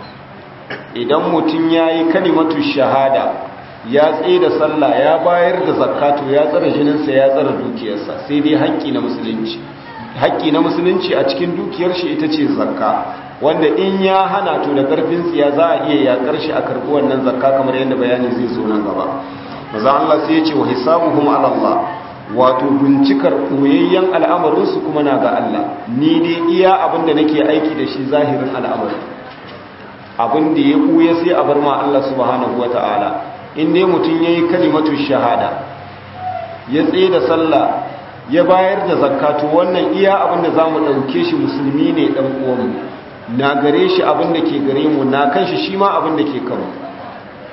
idan mutum yayi kalimatu shahada ya tsaye da sallah ya bayar da zakka to ya tsara jininsa ya tsara dukiyarsa sai dai haƙƙi na musulunci haƙƙi na musulunci a cikin dukiyar shi ita ce zakka wanda in ya hana to da karfin tsiya za a iya yakar shi a karbi wannan zakka kamar yadda bayani zai zo nan gaba maza Allah sai ya ce wa hisabuhum ala Allah wato bincikar koyayyen al'amarin su kuma na ga Allah ni dai iya abin da nake aiki da shi zahirin al'amari abin da ya kuya sai a bar ma Allah subhanahu wataala in dai mutum yayi kalimatu shahada ya tsaye da sallah ya bayar da zakka to wannan iya abin da zamu dauke shi musulmi ne dan uwanmu na gare shi abin da ke gare mu na kan shi shi ma abin da ke kanmu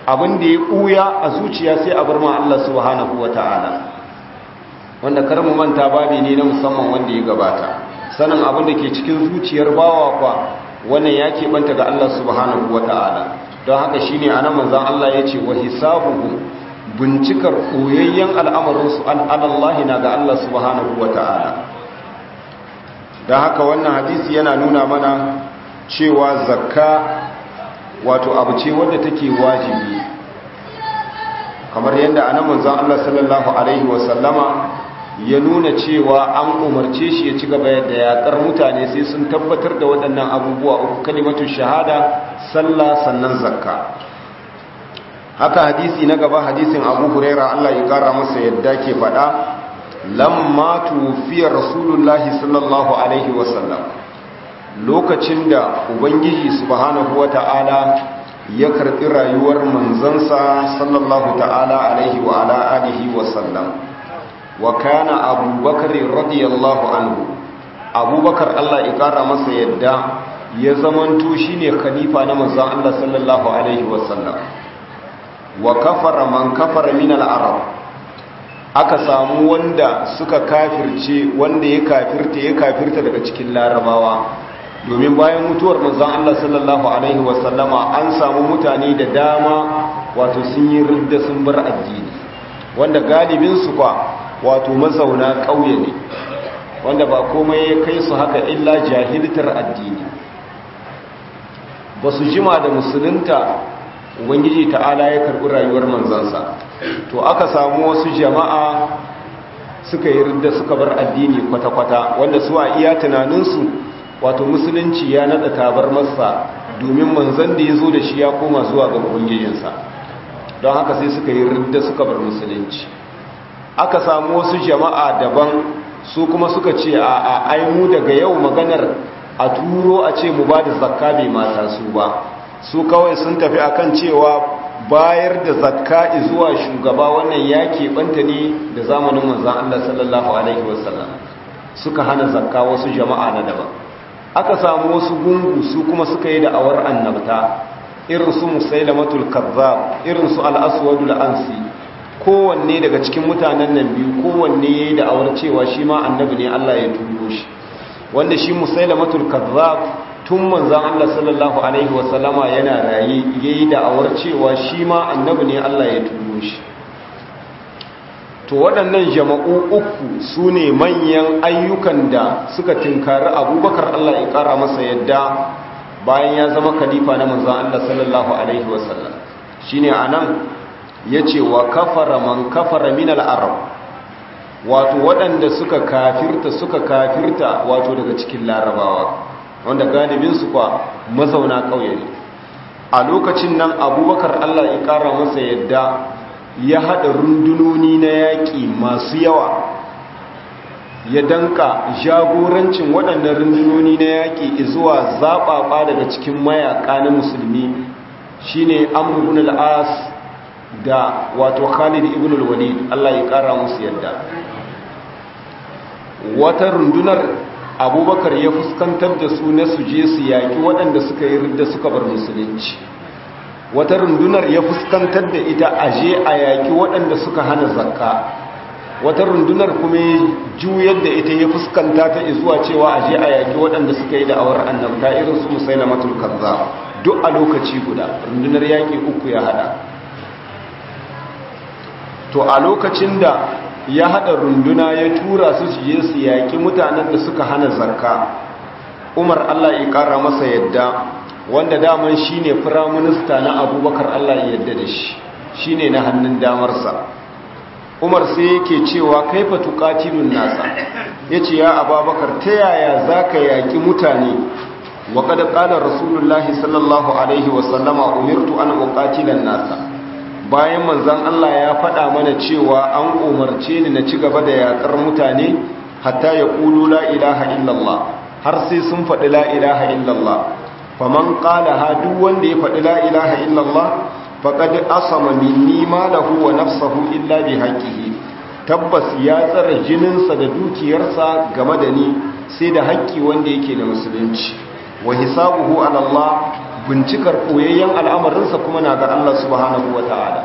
abin da ya ɓuya a zuciya sai a bar ma Allah subhanahu wa ta'ala wanda kar mu manta babi ne na musamman wanda ya gabata sanin abin da ke cikin zuciyar bawa kwa wannan ya keɓanta ga Allah subhanahu wa ta'ala don haka shi ne a nan manzan Allah ya ce wa hisabuhu bincikar koyayyen al'amarinsu an alallahi na ga Allah subhanahu wa ta'ala don haka wannan hadisi yana nuna mana cewa zakka wato abu ce wadda take wajibi kamar yadda a nan manzan Allah sallallahu Alaihi wasallama ya nuna cewa an umarce shi ya ci gaba yadda yaƙar mutane sai sun tabbatar da waɗannan abubuwa uku kalimatu shahada sallah sannan zakka haka hadisi na gaba hadisin abu huraira Allah ya ƙara masa yadda ke faɗa lamma tufiya rasulullahi sallallahu alaihi wasallam lokacin da ubangiji subhanahu wata'ala ya karɓi rayuwar manzansa sallallahu ta'ala alaihi wa ala alihi wasallam wa kana abubakar radiyallahu anhu abubakar Allah ya kara masa yadda ya zamanto shine khalifa na manzon Allah sallallahu alaihi wasallam wa kafara man kafara min al-arab aka samu wanda suka kafirce wanda ya kafirta ya kafirta daga cikin larabawa domin bayan mutuwar manzon Allah sallallahu alaihi wasallama an samu mutane da dama wato sun yi ridda sun bar addini wanda galibin su kwa wato mazauna ƙauye ne wanda ba komai ya kai su haka illa jahiltar addini ba su jima da musulunta ubangiji ta'ala ya karɓi rayuwar manzansa to aka samu wasu jama'a suka yi ridda suka bar addini kwata-kwata wanda su a iya tunaninsu wato musulunci ya nada tabar masa domin manzan da ya zo da shi ya koma zuwa ga ubangijinsa don haka sai suka yi ridda suka bar musulunci aka samu wasu jama'a daban su kuma suka ce a aimu daga yau maganar a turo a ce mu ba da zakka bai mata su ba su kawai sun tafi akan cewa bayar da zakka zuwa shugaba wannan ya keɓanta ne da zamanin manzan Allah sallallahu alaihi wasallam suka hana zakka wasu jama'a na daban aka samu wasu gungu su kuma suka yi da'awar annabta irin su musailamatul kazzab irin su al-aswadul ansi kowanne daga cikin mutanen nan biyu kowanne yayi da'awar cewa shi ma annabi ne Allah ya turo shi wanda shi musailamatul kazzab tun manzon Allah sallallahu alaihi wasallama yana raye yayi da'awar cewa shi ma annabi ne Allah ya turo shi to waɗannan jama'u uku su ne manyan ayyukan da suka tinkari abubakar Allah ya ƙara masa yadda bayan ya zama khalifa na manzan Allah sallallahu Alaihi wasallam shi ne a nan ya ce wa kafara man kafara min al'arab wato waɗanda suka kafirta suka kafirta wato daga cikin larabawa wanda galibinsu kwa mazauna ƙauye ne a lokacin nan abubakar Allah ya ƙara masa yadda ya haɗa rundunoni na yaƙi masu yawa ya danka jagorancin waɗannan rundunoni na yaƙi zuwa zaɓaɓa daga cikin mayaƙa na musulmi shine amr ibn al-as da wato khalid ibn al-walid Allah ya ƙara musu yadda wata rundunar abubakar ya fuskantar da su na suje su yaƙi waɗanda suka yi ridda suka bar musulunci wata rundunar ya fuskantar da ita aje a yaƙi waɗanda suka hana zakka wata rundunar kuma ya juyar da ita ya fuskanta ta zuwa cewa aje a yaƙi waɗanda suka yi da'awar annabta irin su musaila matul kaza duk a lokaci guda rundunar yaƙi uku ya hada to a lokacin da ya hada runduna ya tura su su je su yaƙi mutanen da suka hana zakka umar allah ya ƙara masa yadda wanda daman shi ne firaminista na abubakar Allah ya yadda da shi shi ne na hannun damarsa umar sai yake cewa kaifa tuƙatilun nasa ya ce ya ababakar ta yaya za ka yaƙi mutane wa kada ƙalar rasulullahi sallallahu alaihi wasallama umirtu an uƙatilan nasa bayan manzan Allah ya faɗa mana cewa an umarce ni na ci gaba da yaƙar mutane hatta ya ƙulu la ilaha illallah har sai sun faɗi la ilaha illallah faman qalaha duk wanda ya faɗi la ilaha illallah faqad asama minni malahu wa nafsuhu illa bi haqqihi tabbas ya tsara jininsa da dukiyarsa game da ni sai da haƙƙi wanda yake da musulunci wa hisabuhu ala Allah bincikar koyayyen al'amarinsa kuma na ga Allah subhanahu wa ta'ala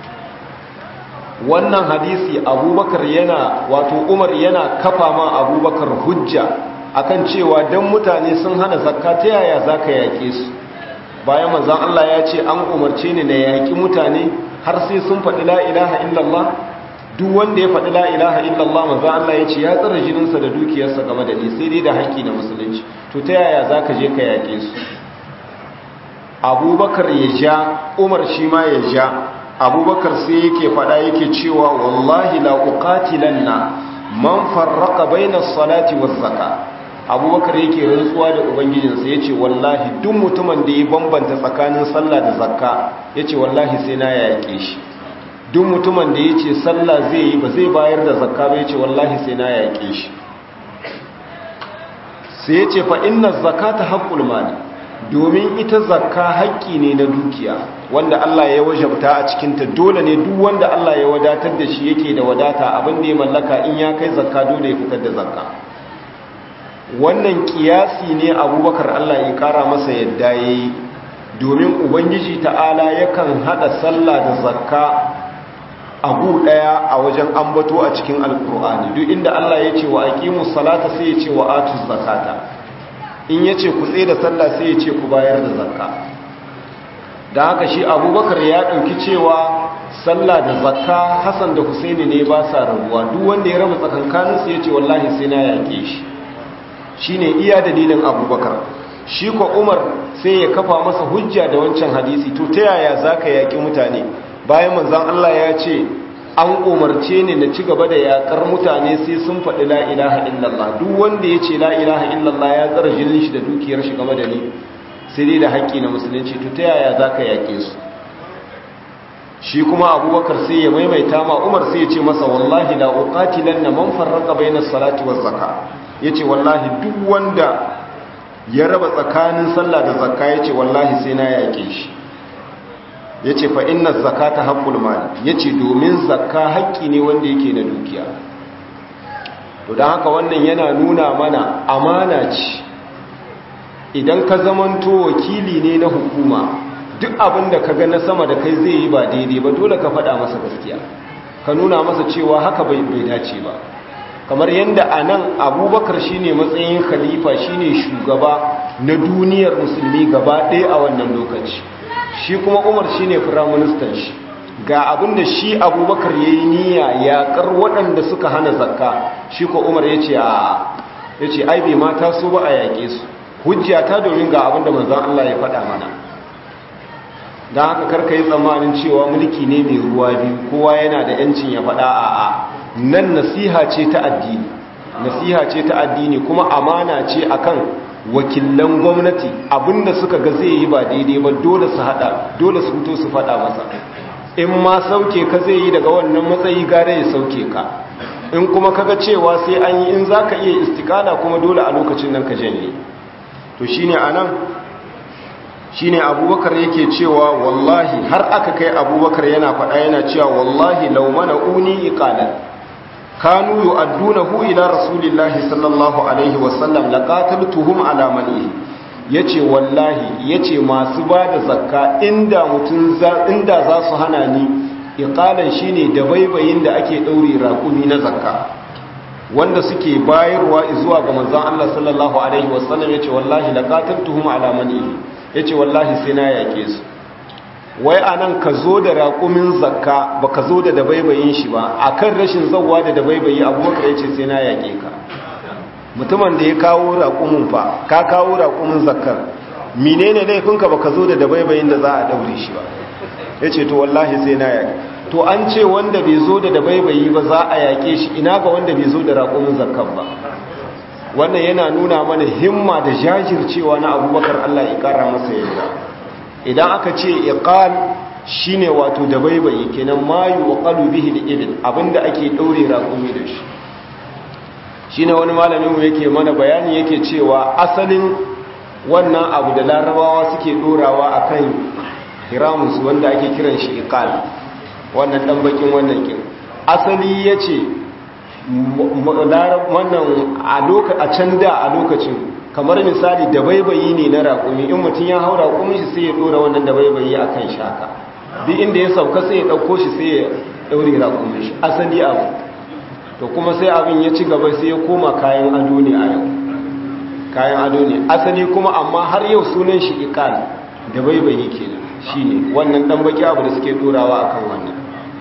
wannan hadisi abubakar yana wato umar yana kafa ma abubakar hujja akan cewa don mutane sun hana zakka ta yaya za ka yaƙe su bayan manzan Allah ya ce an umarce ni na yaƙi mutane har sai sun faɗi la'ilaha illallah duk wanda ya faɗi la'ilaha illallah manzan Allah ya ce ya tsara jininsa da dukiyarsa game da ni sai dai da haƙƙi na musulunci to ta yaya za ka je ka yaƙe su abubakar ya ja umar shi ma ya ja abubakar sai yake faɗa yake cewa wallahi la uqatilanna man farraqa bainas salati waz zakah abubakar yake rantsuwa da ubangijinsa ya ce wallahi duk mutumin da ya bambanta tsakanin sallah da zakka ya ce wallahi sai na yaƙe shi duk mutumin da ya ce sallah zai yi ba zai bayar da zakka ba ya ce wallahi sai na yaƙe shi sai ya ce fa'inna zakka ta haƙƙul mali domin ita zakka haƙƙi ne na dukiya wanda Allah ya wajabta a cikinta dole ne duk wanda Allah ya wadatar da shi yake da wadata abin da ya mallaka in ya kai zakka dole ya fitar da zakka wannan kiyasi ne abubakar Allah ya kara masa yadda ya yi domin ubangiji ta'ala yakan hada sallah da zakka abu daya a wajen ambato a cikin alkur'ani duk inda Allah ya ce wa aqimus salata sai ya ce wa atuz zakata in ya ce ku tsaye da sallah sai ya ce ku bayar da zakka da haka shi abubakar ya ɗauki cewa sallah da zakka hassan da husaini ne ba sa rabuwa duk wanda ya raba tsakankaninsu ya ce wallahi sai na yaƙe shi shi ne iya dalilin abubakar shi ko umar sai ya kafa masa hujja da wancan hadisi to ta yaya za ka yaƙi mutane bayan manzan allah ya ce an umarce ni na ci gaba da yaƙar mutane sai sun faɗi la'ilaha illallah duk wanda ya ce la'ilaha illallah ya tsara jinin shi da dukiyar shi game da ni sai dai da haƙƙi na musulunci to ta yaya za ka yaƙe su shi kuma abubakar sai ya maimaita ma umar sai ya ce masa wallahi la uqatilan na man farraqa bainas salati waz zaka yace wallahi duk wanda ya raba tsakanin sallah da zakka yace wallahi sai na yaƙe shi yace fa inna zakata haqqul mal yace domin zakka haƙƙi ne wanda yake na dukiya to dan haka wannan yana nuna mana amana ce idan ka zamanto wakili ne na hukuma duk abin da ka ga na sama da kai zai yi ba daidai ba dole ka faɗa masa gaskiya ka nuna masa cewa haka bai bai dace ba kamar yadda a nan abubakar shine matsayin khalifa shine shugaba na duniyar musulmi gaba ɗaya a wannan lokaci shi kuma umar shine firaministan shi ga abin da shi abubakar ya yi niyya yaƙar waɗanda suka hana zakka shi ko umar ya ce a ya ce ai bai mata so ba a yaƙe su hujja ta domin ga abin da manzan Allah ya faɗa mana don haka karka yi tsammanin cewa mulki ne mai ruwa biyu kowa yana da yancin ya faɗa a a nan nasiha ce ta addini nasiha ce ta addini kuma amana ce akan wakilan gwamnati abinda suka ga zai yi ba daidai ba dole su hada dole su fito su faɗa masa in ma sauke ka zai yi daga wannan matsayi gare ya sauke ka in kuma kaga cewa sai an yi in zaka iya istikala kuma dole a lokacin nan ka janye to shine anan shine abubakar yake cewa wallahi har aka kai abubakar yana faɗa yana cewa wallahi law mana uni iqalan kanu yu'addunahu ila rasulillahi sallallahu alaihi wasallam laqataltuhum ala manihi yace wallahi yace masu bada zakka inda mutun za inda za su hana ni iqalan shine da baibayin da ake daure raƙumi na zakka wanda suke bayarwa zuwa ga manzon Allah sallallahu alaihi wasallam yace wallahi laqataltuhum ala manihi yace wallahi sai na yake su wai anan ka zo da raƙumin zakka baka zo da dabaibayin shi ba akan rashin zawwa da dabaibayi abubakar yace sai na yake ka mutumin da ya kawo raƙumin fa ka kawo raƙumin zakkar menene laifinka baka zo da dabaibayin da za a daure shi ba yace to wallahi sai na yake to an ce wanda bai zo da dabaibayi ba za a yake shi ina ga wanda bai zo da raƙumin zakkar ba wannan yana nuna mana himma da jajircewa na abubakar Allah ya kara masa yadda idan aka ce iqal shine wato da baibayi kenan mayu wa qalu bihi al-ibil abinda ake daure raƙumi da shi shine wani malamin mu yake mana bayani yake cewa asalin wannan abu da larabawa suke dorawa akan hiramus wanda ake kiran shi iqal wannan dan bakin wannan kin asali yace wannan a can da a lokacin kamar misali da baibayi ne na raƙumi in mutum ya hau raƙumin shi sai ya ɗora wannan da baibayi a kan shaka duk inda ya sauka sai ya ɗauko shi sai ya ɗaure raƙumin shi asali abu to kuma sai abin ya ci gaba sai ya koma kayan ado ne a yau kayan ado ne asali kuma amma har yau sunan shi ikal da baibayi kenan shine wannan dan baki abu da suke dorawa akan wannan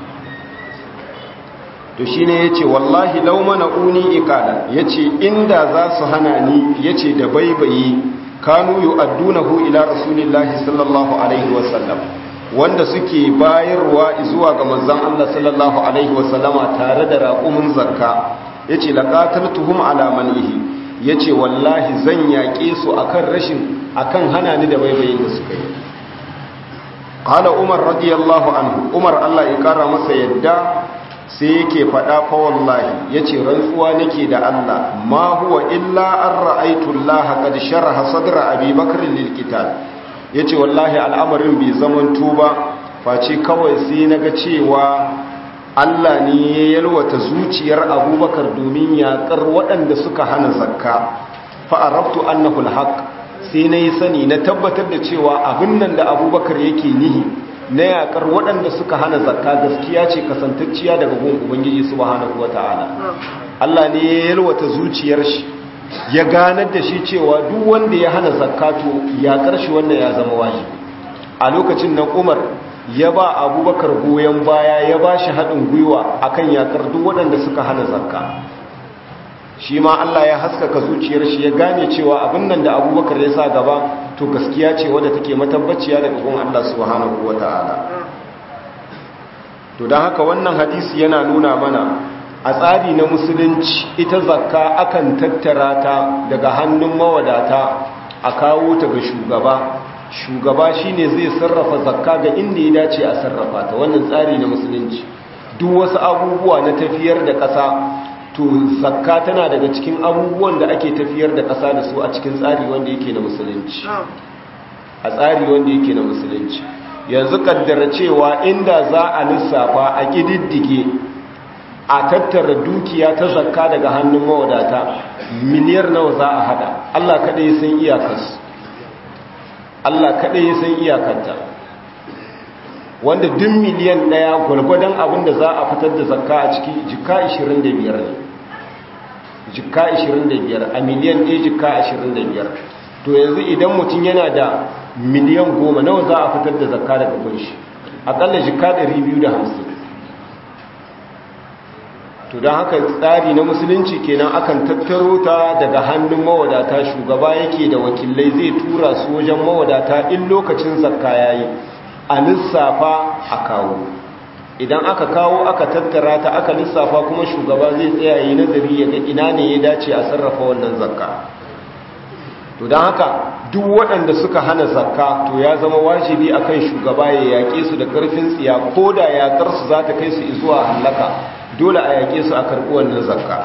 to shine yace wallahi law mana uni ikala yace inda za su hana ni yace da baibayi kanu yu'addunahu ila rasulillahi sallallahu alaihi wasallam wanda suke bayarwa zuwa ga manzon Allah sallallahu alaihi wasallama tare da raqumin zakka yace laqataltuhum ala manihi yace wallahi zan yaƙe su akan rashin akan hana ni da baibayin da suka yi qala umar radiyallahu anhu umar Allah ya kara masa yadda sai yake faɗa fa wallahi yace rantsuwa nake da Allah ma huwa illa an ra'aytu Allah qad sharaha sadra Abi Bakr lil qital yace wallahi al'amarin bai zaman tuba face kawai sai naga cewa Allah ne ya yalwata zuciyar Abubakar domin yaƙar waɗanda suka hana zakka fa arabtu annahu al-haq sai nayi sani na tabbatar da cewa abin nan da Abubakar yake nihi na yakar waɗanda suka hana zakka gaskiya ce kasantacciya daga gun ubangiji subhanahu wata'ala Allah ne ya yalwata zuciyar shi ya ganar da shi cewa duk wanda ya hana zakka to yakar shi wannan ya zama wajibi a lokacin nan Umar ya ba Abubakar goyen baya ya ba shi haɗin gwiwa akan yakar duk waɗanda suka hana zakka shi ma Allah ya haskaka zuciyar shi ya gane cewa abin nan da Abubakar ya sa gaba to gaskiya ce wadda take matabbaciya daga gun Allah subhanahu wata'ala to don haka wannan hadisi yana nuna mana a tsari na musulunci ita zakka akan tattara ta daga hannun mawadata a kawo ta ga shugaba shugaba shine zai sarrafa zakka ga inda ya dace a sarrafa ta wannan tsari na musulunci duk wasu abubuwa na tafiyar da ƙasa to zakka tana daga cikin abubuwan da ake tafiyar da ƙasa da su a cikin tsari wanda yake na musulunci a tsari wanda yake na musulunci yanzu kaddara cewa inda za a lissafa a ƙididdige a tattara dukiya ta zakka daga hannun mawadata miliyar nawa za a hada Allah kaɗai ya san iyakarsu Allah kaɗai ya san iyakarta wanda duk miliyan ɗaya gwalgwadon abin da za a fitar da zakka a ciki jika 25 ne jika 25 a miliyan ɗaya jika 25 to yanzu idan mutum yana da miliyan goma nawa za a fitar da zakka daga kunshi akalla jika 250 to don haka tsari na musulunci kenan akan tattaro ta daga hannun mawadata shugaba yake da wakilai zai tura su wajen mawadata in lokacin zakka yayi a lissafa a kawo idan aka kawo aka tattara ta aka lissafa kuma shugaba zai tsaya yi nazari ya ga ina ne ya dace a sarrafa wannan zakka to don haka duk waɗanda suka hana zakka to ya zama wajibi akan shugaba ya yaƙe su da ƙarfin tsiya ko da yaƙar su za ta kai su zuwa hallaka dole a yaƙe su a karɓi wannan zakka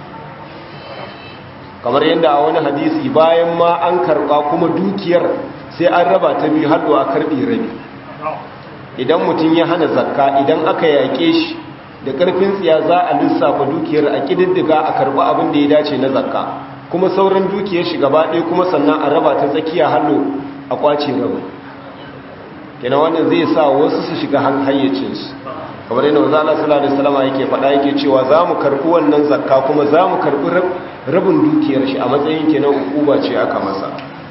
kamar yadda a wani hadisi bayan ma an karɓa kuma dukiyar sai an raba ta biyu har a karɓi rabi idan mutum ya hana zakka idan aka yaƙe shi da ƙarfin tsiya za a lissafa dukiyar a ƙididdiga a karɓi abin da ya dace na zakka kuma sauran dukiyar shi gaba ɗaya kuma sannan a raba ta tsakiya hallo a ƙwace rabu kenan wannan zai sa wasu su shiga hayyacinsu kamar yana wanzu Allah sallallahu alaihi wasallam yake faɗa yake cewa za mu karɓi wannan zakka kuma za mu karɓi rabin dukiyar shi a matsayin kenan hukuma ce aka masa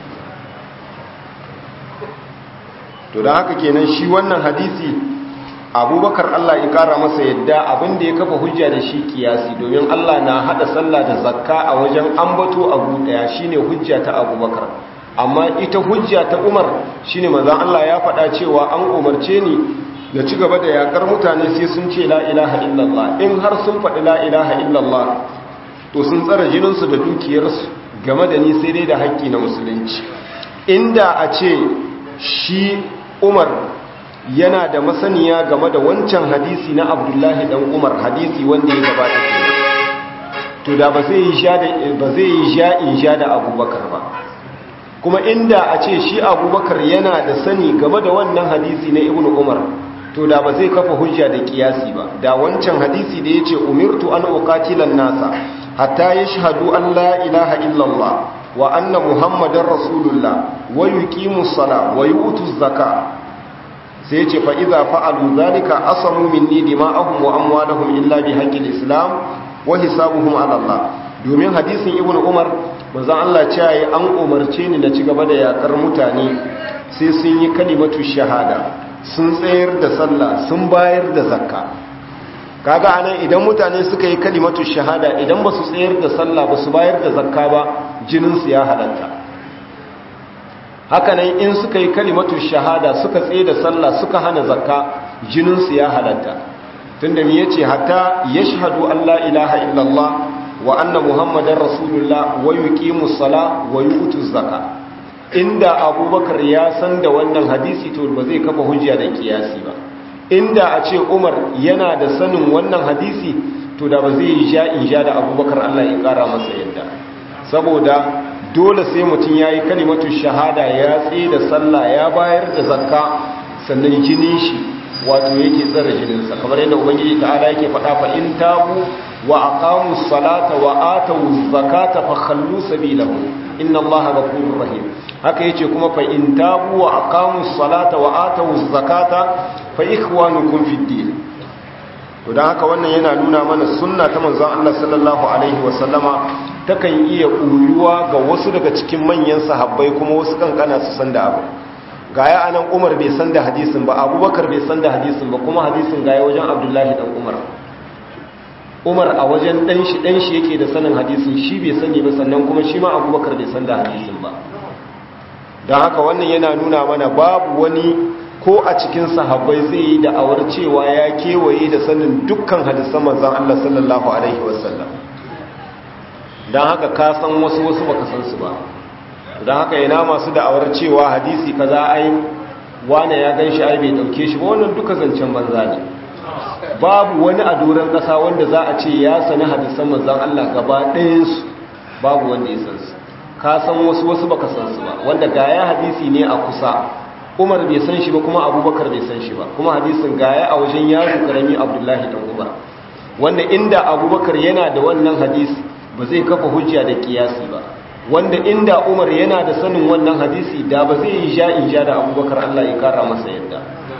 to da haka kenan shi wannan hadisi abubakar Allah ya kara masa yadda abin da ya kafa hujja da shi kiyasi domin Allah na hada sallah da zakka a wajen ambato abu daya shine hujja ta abubakar amma ita hujja ta umar shine manzon Allah ya faɗa cewa an umarce ni da ci gaba da yakar mutane sai sun ce la ilaha illallah in har sun faɗi la ilaha illallah to sun tsara jininsu da dukiyarsu game da ni sai dai da haƙƙi na musulunci inda a ce shi umar yana da masaniya game da wancan hadisi na abdullahi dan umar hadisi wanda ya gabata ke to da ba zai yi sha da ba zai yi sha in sha da abubakar ba kuma inda a ce shi abubakar yana da sani game da wannan hadisi na ibnu umar to da ba zai kafa hujja da kiyasi ba da wancan hadisi da yace umirtu an uqatilan nasa hatta yashhadu an la ilaha illallah wa anna muhammadar rasulullah wa yuqimus sala wa yutuz zaka sai ce fa idza fa'alu zalika asamu minni dima'ahum wa amwalahum illa bi haqqil islam wa hisabuhum ala Allah domin hadisin ibnu umar manzon Allah cewa yi an umarce ni na ci gaba da yakar mutane sai sun yi kalimatu shahada sun tsayar da sallah sun bayar da zakka kaga anan idan mutane suka yi kalimatu shahada idan ba su tsayar da sallah ba su bayar da zakka ba jininsu ya halatta hakanan in suka yi kalimatu shahada suka tsaye da sallah suka hana zakka jininsu ya halatta tunda me yace hatta yashhadu an la ilaha illallah wa anna muhammadar rasulullah wa yuqimus sala wa yutuz zakka inda abubakar ya san da wannan hadisi to ba zai kafa hujja da kiyasi ba inda a ce umar yana da sanin wannan hadisi to da ba zai yi sha in sha da abubakar allah ya kara masa yadda saboda dole sai mutum ya yi kalimatu shahada ya tsaye da sallah ya bayar da zakka sannan jinin shi wato yake tsara jininsa kamar yadda ubangiji ta'ala yake faɗa fa in tabu wa aqamu salata wa atu zakata fa khallu sabilahu inna allaha ghafurur rahim haka yace kuma fa in tabu wa aqamu salata wa atu zakata fa ikhwanukum fid din to dan haka wannan yana nuna mana sunna ta manzon Allah sallallahu alaihi wa sallama takan iya ƙuyuwa ga wasu daga cikin manyan sahabbai kuma wasu kankana su san da abu gaya anan Umar bai san da hadisin ba Abubakar bai san da hadisin ba kuma hadisin gaya wajen Abdullahi dan Umar Umar a wajen dan shi dan shi yake da sanin hadisin shi bai sani ba sannan kuma shi ma Abubakar bai san da hadisin ba don haka wannan yana nuna mana babu wani ko a cikin sahabbai zai yi da'awar cewa ya kewaye da sanin dukkan hadisan manzon Allah sallallahu alaihi wasallam don haka ka san wasu wasu baka san su ba don haka yana masu da'awar cewa hadisi kaza ai wane ya gan shi ai bai dauke shi ba wannan duka zancen banza ne babu wani a doron kasa wanda za a ce ya sani hadisan manzon Allah gaba ɗayansu babu wanda ya san su ka san wasu wasu baka san su ba wanda gaya hadisi ne a kusa Umar bai san shi ba kuma Abubakar bai san shi ba kuma hadisin gaya a wajen yaro karami Abdullahi dan Umar wanda inda Abubakar yana da wannan hadisi ba zai kafa hujja da kiyasi ba wanda inda Umar yana da sanin wannan hadisi da ba zai yi sha in sha da Abubakar Allah ya kara masa yadda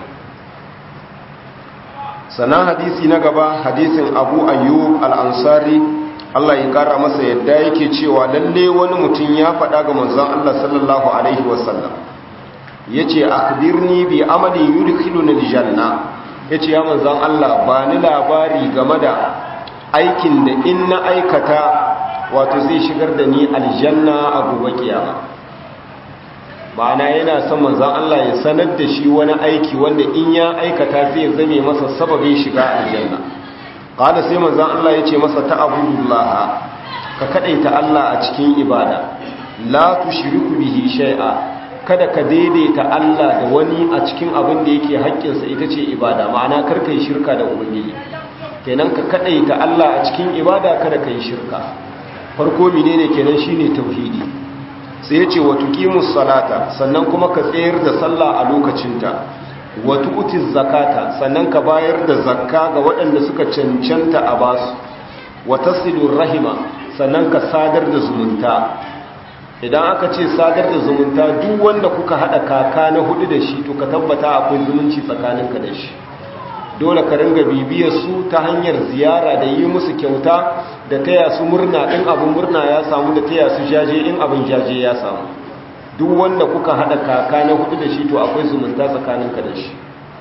sanan hadisi na gaba hadisin Abu Ayyub al-Ansari Allah ya kara masa yadda yake cewa lalle wani mutum ya faɗa ga manzon Allah sallallahu alaihi wasallam yace akhbirni bi amali yudkhiluni aljanna yace ya manzon Allah ba ni labari game da aikin da in na aikata wato zai shigar da ni aljanna a gobe kiyama ma'ana yana son manzon Allah ya sanar da shi wani aiki wanda in ya aikata zai zame masa sababin shiga aljanna qala sai manzon Allah ya ce masa ta'budullah ka kadaita Allah a cikin ibada la tushriku bihi shay'a kada ka daidaita Allah da wani a cikin abin da yake haƙƙinsa ita ce ibada ma'ana kar kai shirka da ubangiji kenan ka kadaita Allah a cikin ibada kada kai shirka farko menene kenan shine tauhidi sai ya ce wa tuqimus salata sannan kuma ka tsayar da sallah a lokacinta wa tu'tiz zakata sannan ka bayar da zakka ga waɗanda suka cancanta a basu wa tasilur rahima sannan ka sadar da zumunta idan aka ce sadar da zumunta duk wanda kuka hada kaka na hudu da shi to ka tabbata akwai zumunci tsakaninka da shi dole ka ringa bibiyar su ta hanyar ziyara da yi musu kyauta da taya su murna in abin murna ya samu da taya su jaje in abin jaje ya samu duk wanda kuka hada kaka na hudu da shi to akwai zumunta tsakaninka da shi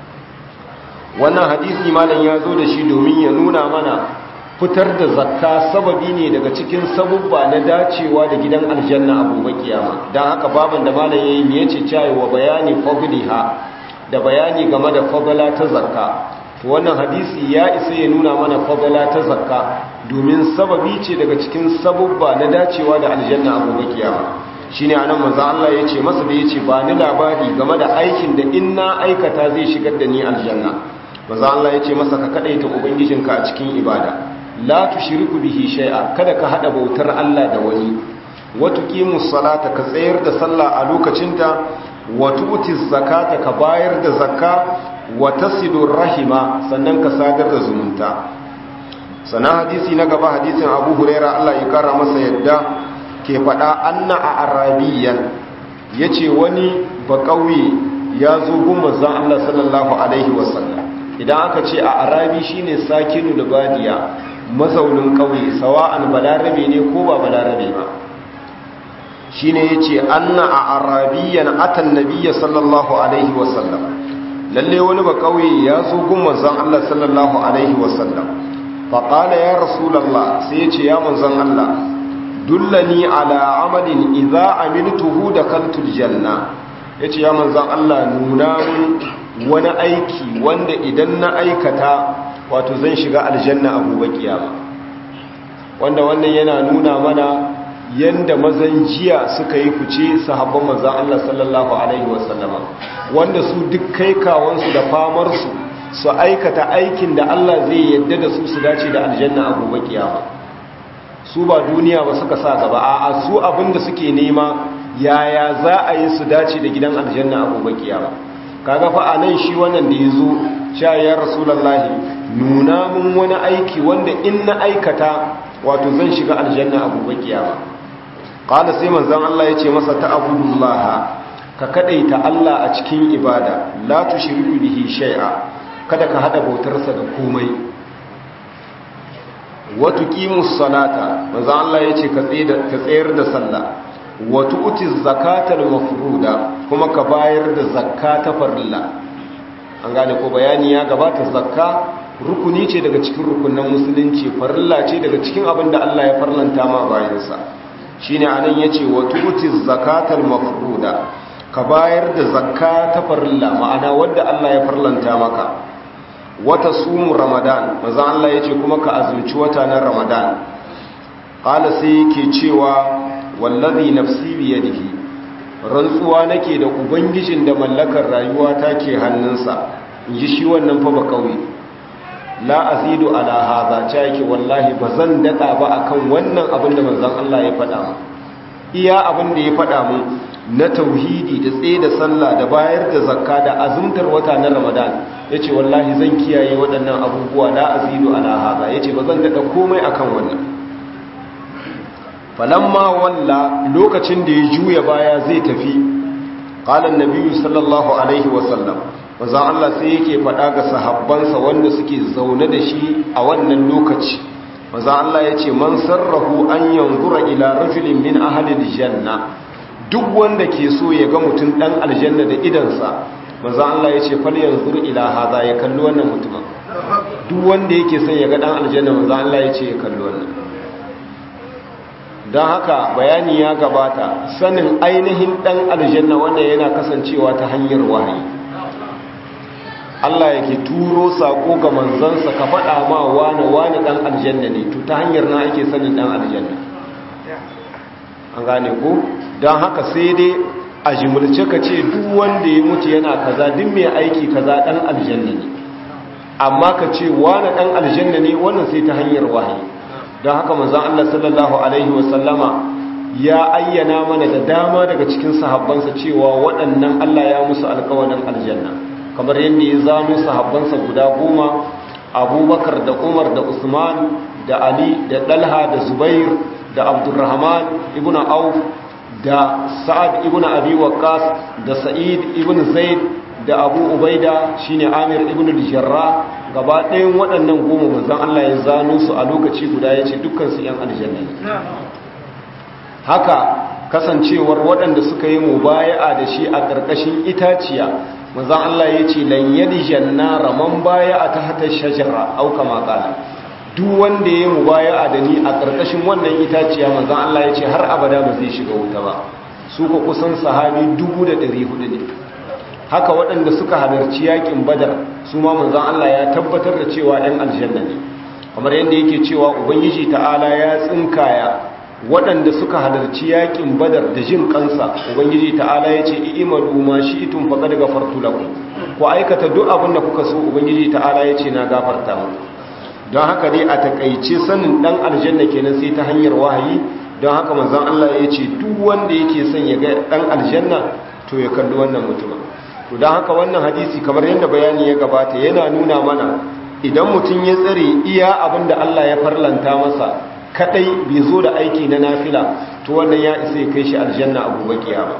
wannan hadisi malam ya zo da shi domin ya nuna mana fitar da zakka sababi ne daga cikin sabubba na dacewa da gidan aljanna a gobe kiyama don haka baban da malam yayi me yace cewa bayani fadliha da bayani game da fadala ta zakka to wannan hadisi ya isa ya nuna mana fadala ta zakka domin sababi ce daga cikin sabubba na dacewa da aljanna a gobe kiyama shine anan manzo Allah yace masa da yace ba ni labari game da aikin da in na aikata zai shigar da ni aljanna manzo Allah yace masa ka kadaita ubangijinka a cikin ibada la tushriku bihi shay'a kada ka hada bautar Allah da wani wa tuqimus salata ka tsayar da sallah a lokacinta wa tu'tiz zakata ka bayar da zakka wa tasidur rahima sannan ka sadar da zumunta sana hadisi na gaba hadisin Abu Huraira Allah ya kara masa yadda ke faɗa anna a arabiyan ya ce wani ba ƙauye ya zo gun manzan Allah sallallahu Alaihi wasallam idan aka ce a arabi shine sakinu libadiya mazaunin ƙauye sawa'an balarabe ne ko ba balarabe ba shine ya ce anna a arabiyan atan nabiya sallallahu Alaihi wasallam lalle wani ba ƙauye ya zo gun manzan Allah sallallahu Alaihi wasallam faƙala ya rasulallah sai ya ce ya manzan Allah dullani ala amalin idza amiltuhu da kaltul janna yace ya manzan Allah nuna wani aiki wanda idan na aikata wato zan shiga aljanna a gobe kiyama wanda wannan yana nuna mana yanda mazan jiya suka yi fice sahabban manzan Allah sallallahu alaihi wasallama wanda su duk kai kawansu da famar su su aikata aikin da Allah zai yadda da su su dace da aljanna a gobe kiyama su ba duniya ba suka sa gaba a su abinda suke nema yaya za a yi su dace da gidan aljanna a gobe kiyama kaga fa anan shi wannan da yazo cewa ya rasulullahi nuna mun wani aiki wanda in na aikata wato zan shiga aljanna a gobe kiyama qala sai manzon Allah yace masa ta'budullah ka kadaita Allah a cikin ibada la tushriku bihi shay'a kada ka hada bautarsa da komai watu qimus salata manzo Allah yace ka tsayar da sallah watu uti zakatal mafruda kuma ka bayar da zakka ta farilla an gane ko bayani ya gabata zakka rukuni ce daga cikin rukunan musulunci farilla ce daga cikin abin da Allah ya farlanta ma bayansa shine anan yace watu uti zakatal mafruda ka bayar da zakka ta farilla ma'ana wadda Allah ya farlanta maka wata sumu ramadan maza Allah ya ce kuma ka azumci wata na ramadan ƙala sai yake cewa wallazi nafsi biyadihi rantsuwa nake da ubangijin da mallakar rayuwa ta ke hannunsa in ji shi wannan fa ba kauye la azidu ala hadha ta yake wallahi ba zan dada ba akan wannan abin da manzon Allah ya faɗa mu iya abin da ya faɗa mu na tauhidi da tsaye da sallah da bayar da zakka da azumtar wata na ramadan ya ce wallahi zan kiyaye waɗannan abubuwa la azidu ala haza ya ce ba zan daɗa komai akan wannan falamma walla lokacin da ya juya baya zai tafi ƙalan nabiyu sallallahu alaihi wasallam maza Allah sai yake faɗa ga sahabbansa wanda suke zaune da shi a wannan lokaci maza Allah ya ce man sarrahu an yanzura ila rajulin min ahalil janna duk wanda ke so ya ga mutum ɗan aljanna da idansa manzo Allah ya ce fal yanzur ila hadha ya kalli wannan mutumin duk wanda yake son ya ga dan aljanna manzo Allah ya ce ya kalli wannan dan haka bayani ya gabata sanin ainihin dan aljanna wannan yana kasancewa ta hanyar wahayi Allah yake turo sako ga manzansa ka faɗa ma wani wani dan aljanna ne to ta hanyar na ake sanin dan aljanna an gane ko dan haka sai dai a jimulce ka ce duk wanda ya mutu yana kaza duk mai aiki kaza dan aljanna ne amma ka ce wani dan aljanna ne wannan sai ta hanyar wahayi don haka manzon Allah sallallahu alaihi wasallama ya ayyana mana da dama daga cikin sahabbansa cewa waɗannan Allah ya musu alƙawarin aljanna kamar yadda ya zano sahabbansa guda goma abubakar da umar da usman da ali da dalha da zubair da abdurrahman ibn auf da sa'ad ibn abi waqqas da sa'id ibn zaid da abu ubaida shine amir ibn al-jarrah gaba ɗayan waɗannan goma manzon Allah ya zano su a lokaci guda yace dukkan su yan aljanna haka kasancewar waɗanda suka yi mubaya'a da shi a ƙarƙashin itaciya manzon Allah yace lan yadjanna raman baya'a ta hata shajara au kama qala duk wanda ya mubaya'a da ni a ƙarƙashin wannan itaciya manzon Allah yace har abada ba zai shiga wuta ba su ko kusan sahabi 1400 ne haka waɗanda suka halarci yakin badar su ma manzon Allah ya tabbatar da cewa ɗan aljanna ne kamar yadda yake cewa ubangiji ta'ala ya tsinkaya waɗanda suka halarci yakin badar da jin kansa ubangiji ta'ala ya ce i'malu ma shi'tum faqad ghafartu lakum ku aikata duk abin da kuka so ubangiji ta'ala ya ce na gafarta muku don haka dai a takaice sanin dan aljanna kenan sai ta hanyar wahayi don haka manzon Allah ya ce duk wanda yake son ya ga dan aljanna to ya kalli wannan mutumin to don haka wannan hadisi kamar yadda bayani ya gabata yana nuna mana idan mutum ya tsare iya abin da Allah ya farlanta masa kadai bai zo da aiki na nafila to wannan ya isa ya kai shi aljanna a gobe kiyama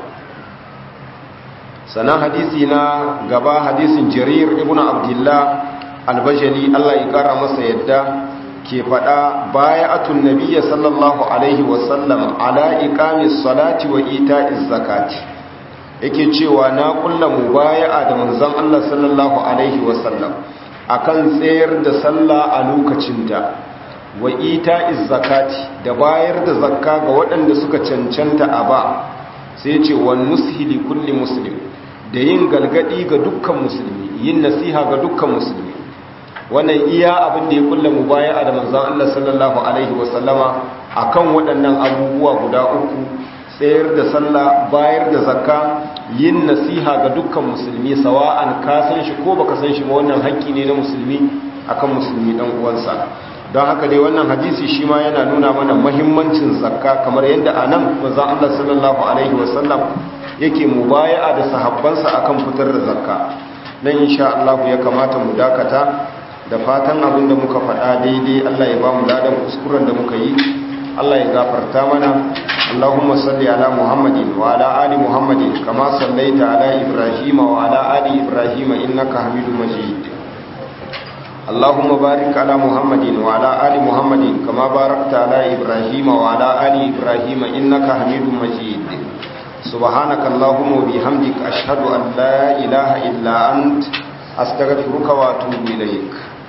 sanan hadisi na gaba hadisin jarir ibn abdullah albajali Allah ya kara masa yadda ke faɗa baya'atun nabiyya sallallahu alaihi wasallam ala iqamis salati wa ita'iz zakati yake cewa na kulla mubaya'a da manzon Allah sallallahu alaihi wasallam akan tsayar da sallah a lokacinta wa ita'iz zakati da bayar da zakka ga waɗanda suka cancanta a ba sai ce wa nushi li kulli muslim da yin galgadi ga dukkan musulmi yin nasiha ga dukkan musulmi wannan iya abin da ya kulla mubaya'a da manzon Allah sallallahu alaihi wasallama akan waɗannan abubuwa guda uku tsayar da sallah bayar da zakka yin nasiha ga dukkan musulmi sawa'an ka san shi ko baka san shi ba wannan haƙƙi ne na musulmi akan musulmi dan uwansa don haka dai wannan hadisi shi ma yana nuna mana muhimmancin zakka kamar yadda anan manzon Allah sallallahu alaihi wasallam yake mubaya'a da sahabbansa akan fitar da zakka nan insha Allah ya kamata mu dakata da fatan abin da muka faɗa daidai Allah ya ba mu ladan kuskuren da muka yi Allah ya gafarta mana Allahumma salli ala Muhammadin wa ala ali Muhammadin kama sallaita ala Ibrahim wa ala ali Ibrahim innaka Hamidum Majid Allahumma barik ala Muhammadin wa ala ali Muhammadin kama barakta ala Ibrahim wa ala ali Ibrahim innaka Hamidum Majid Subhanaka Allahumma wa bihamdika ashhadu an la ilaha illa ant astaghfiruka wa atubu ilaik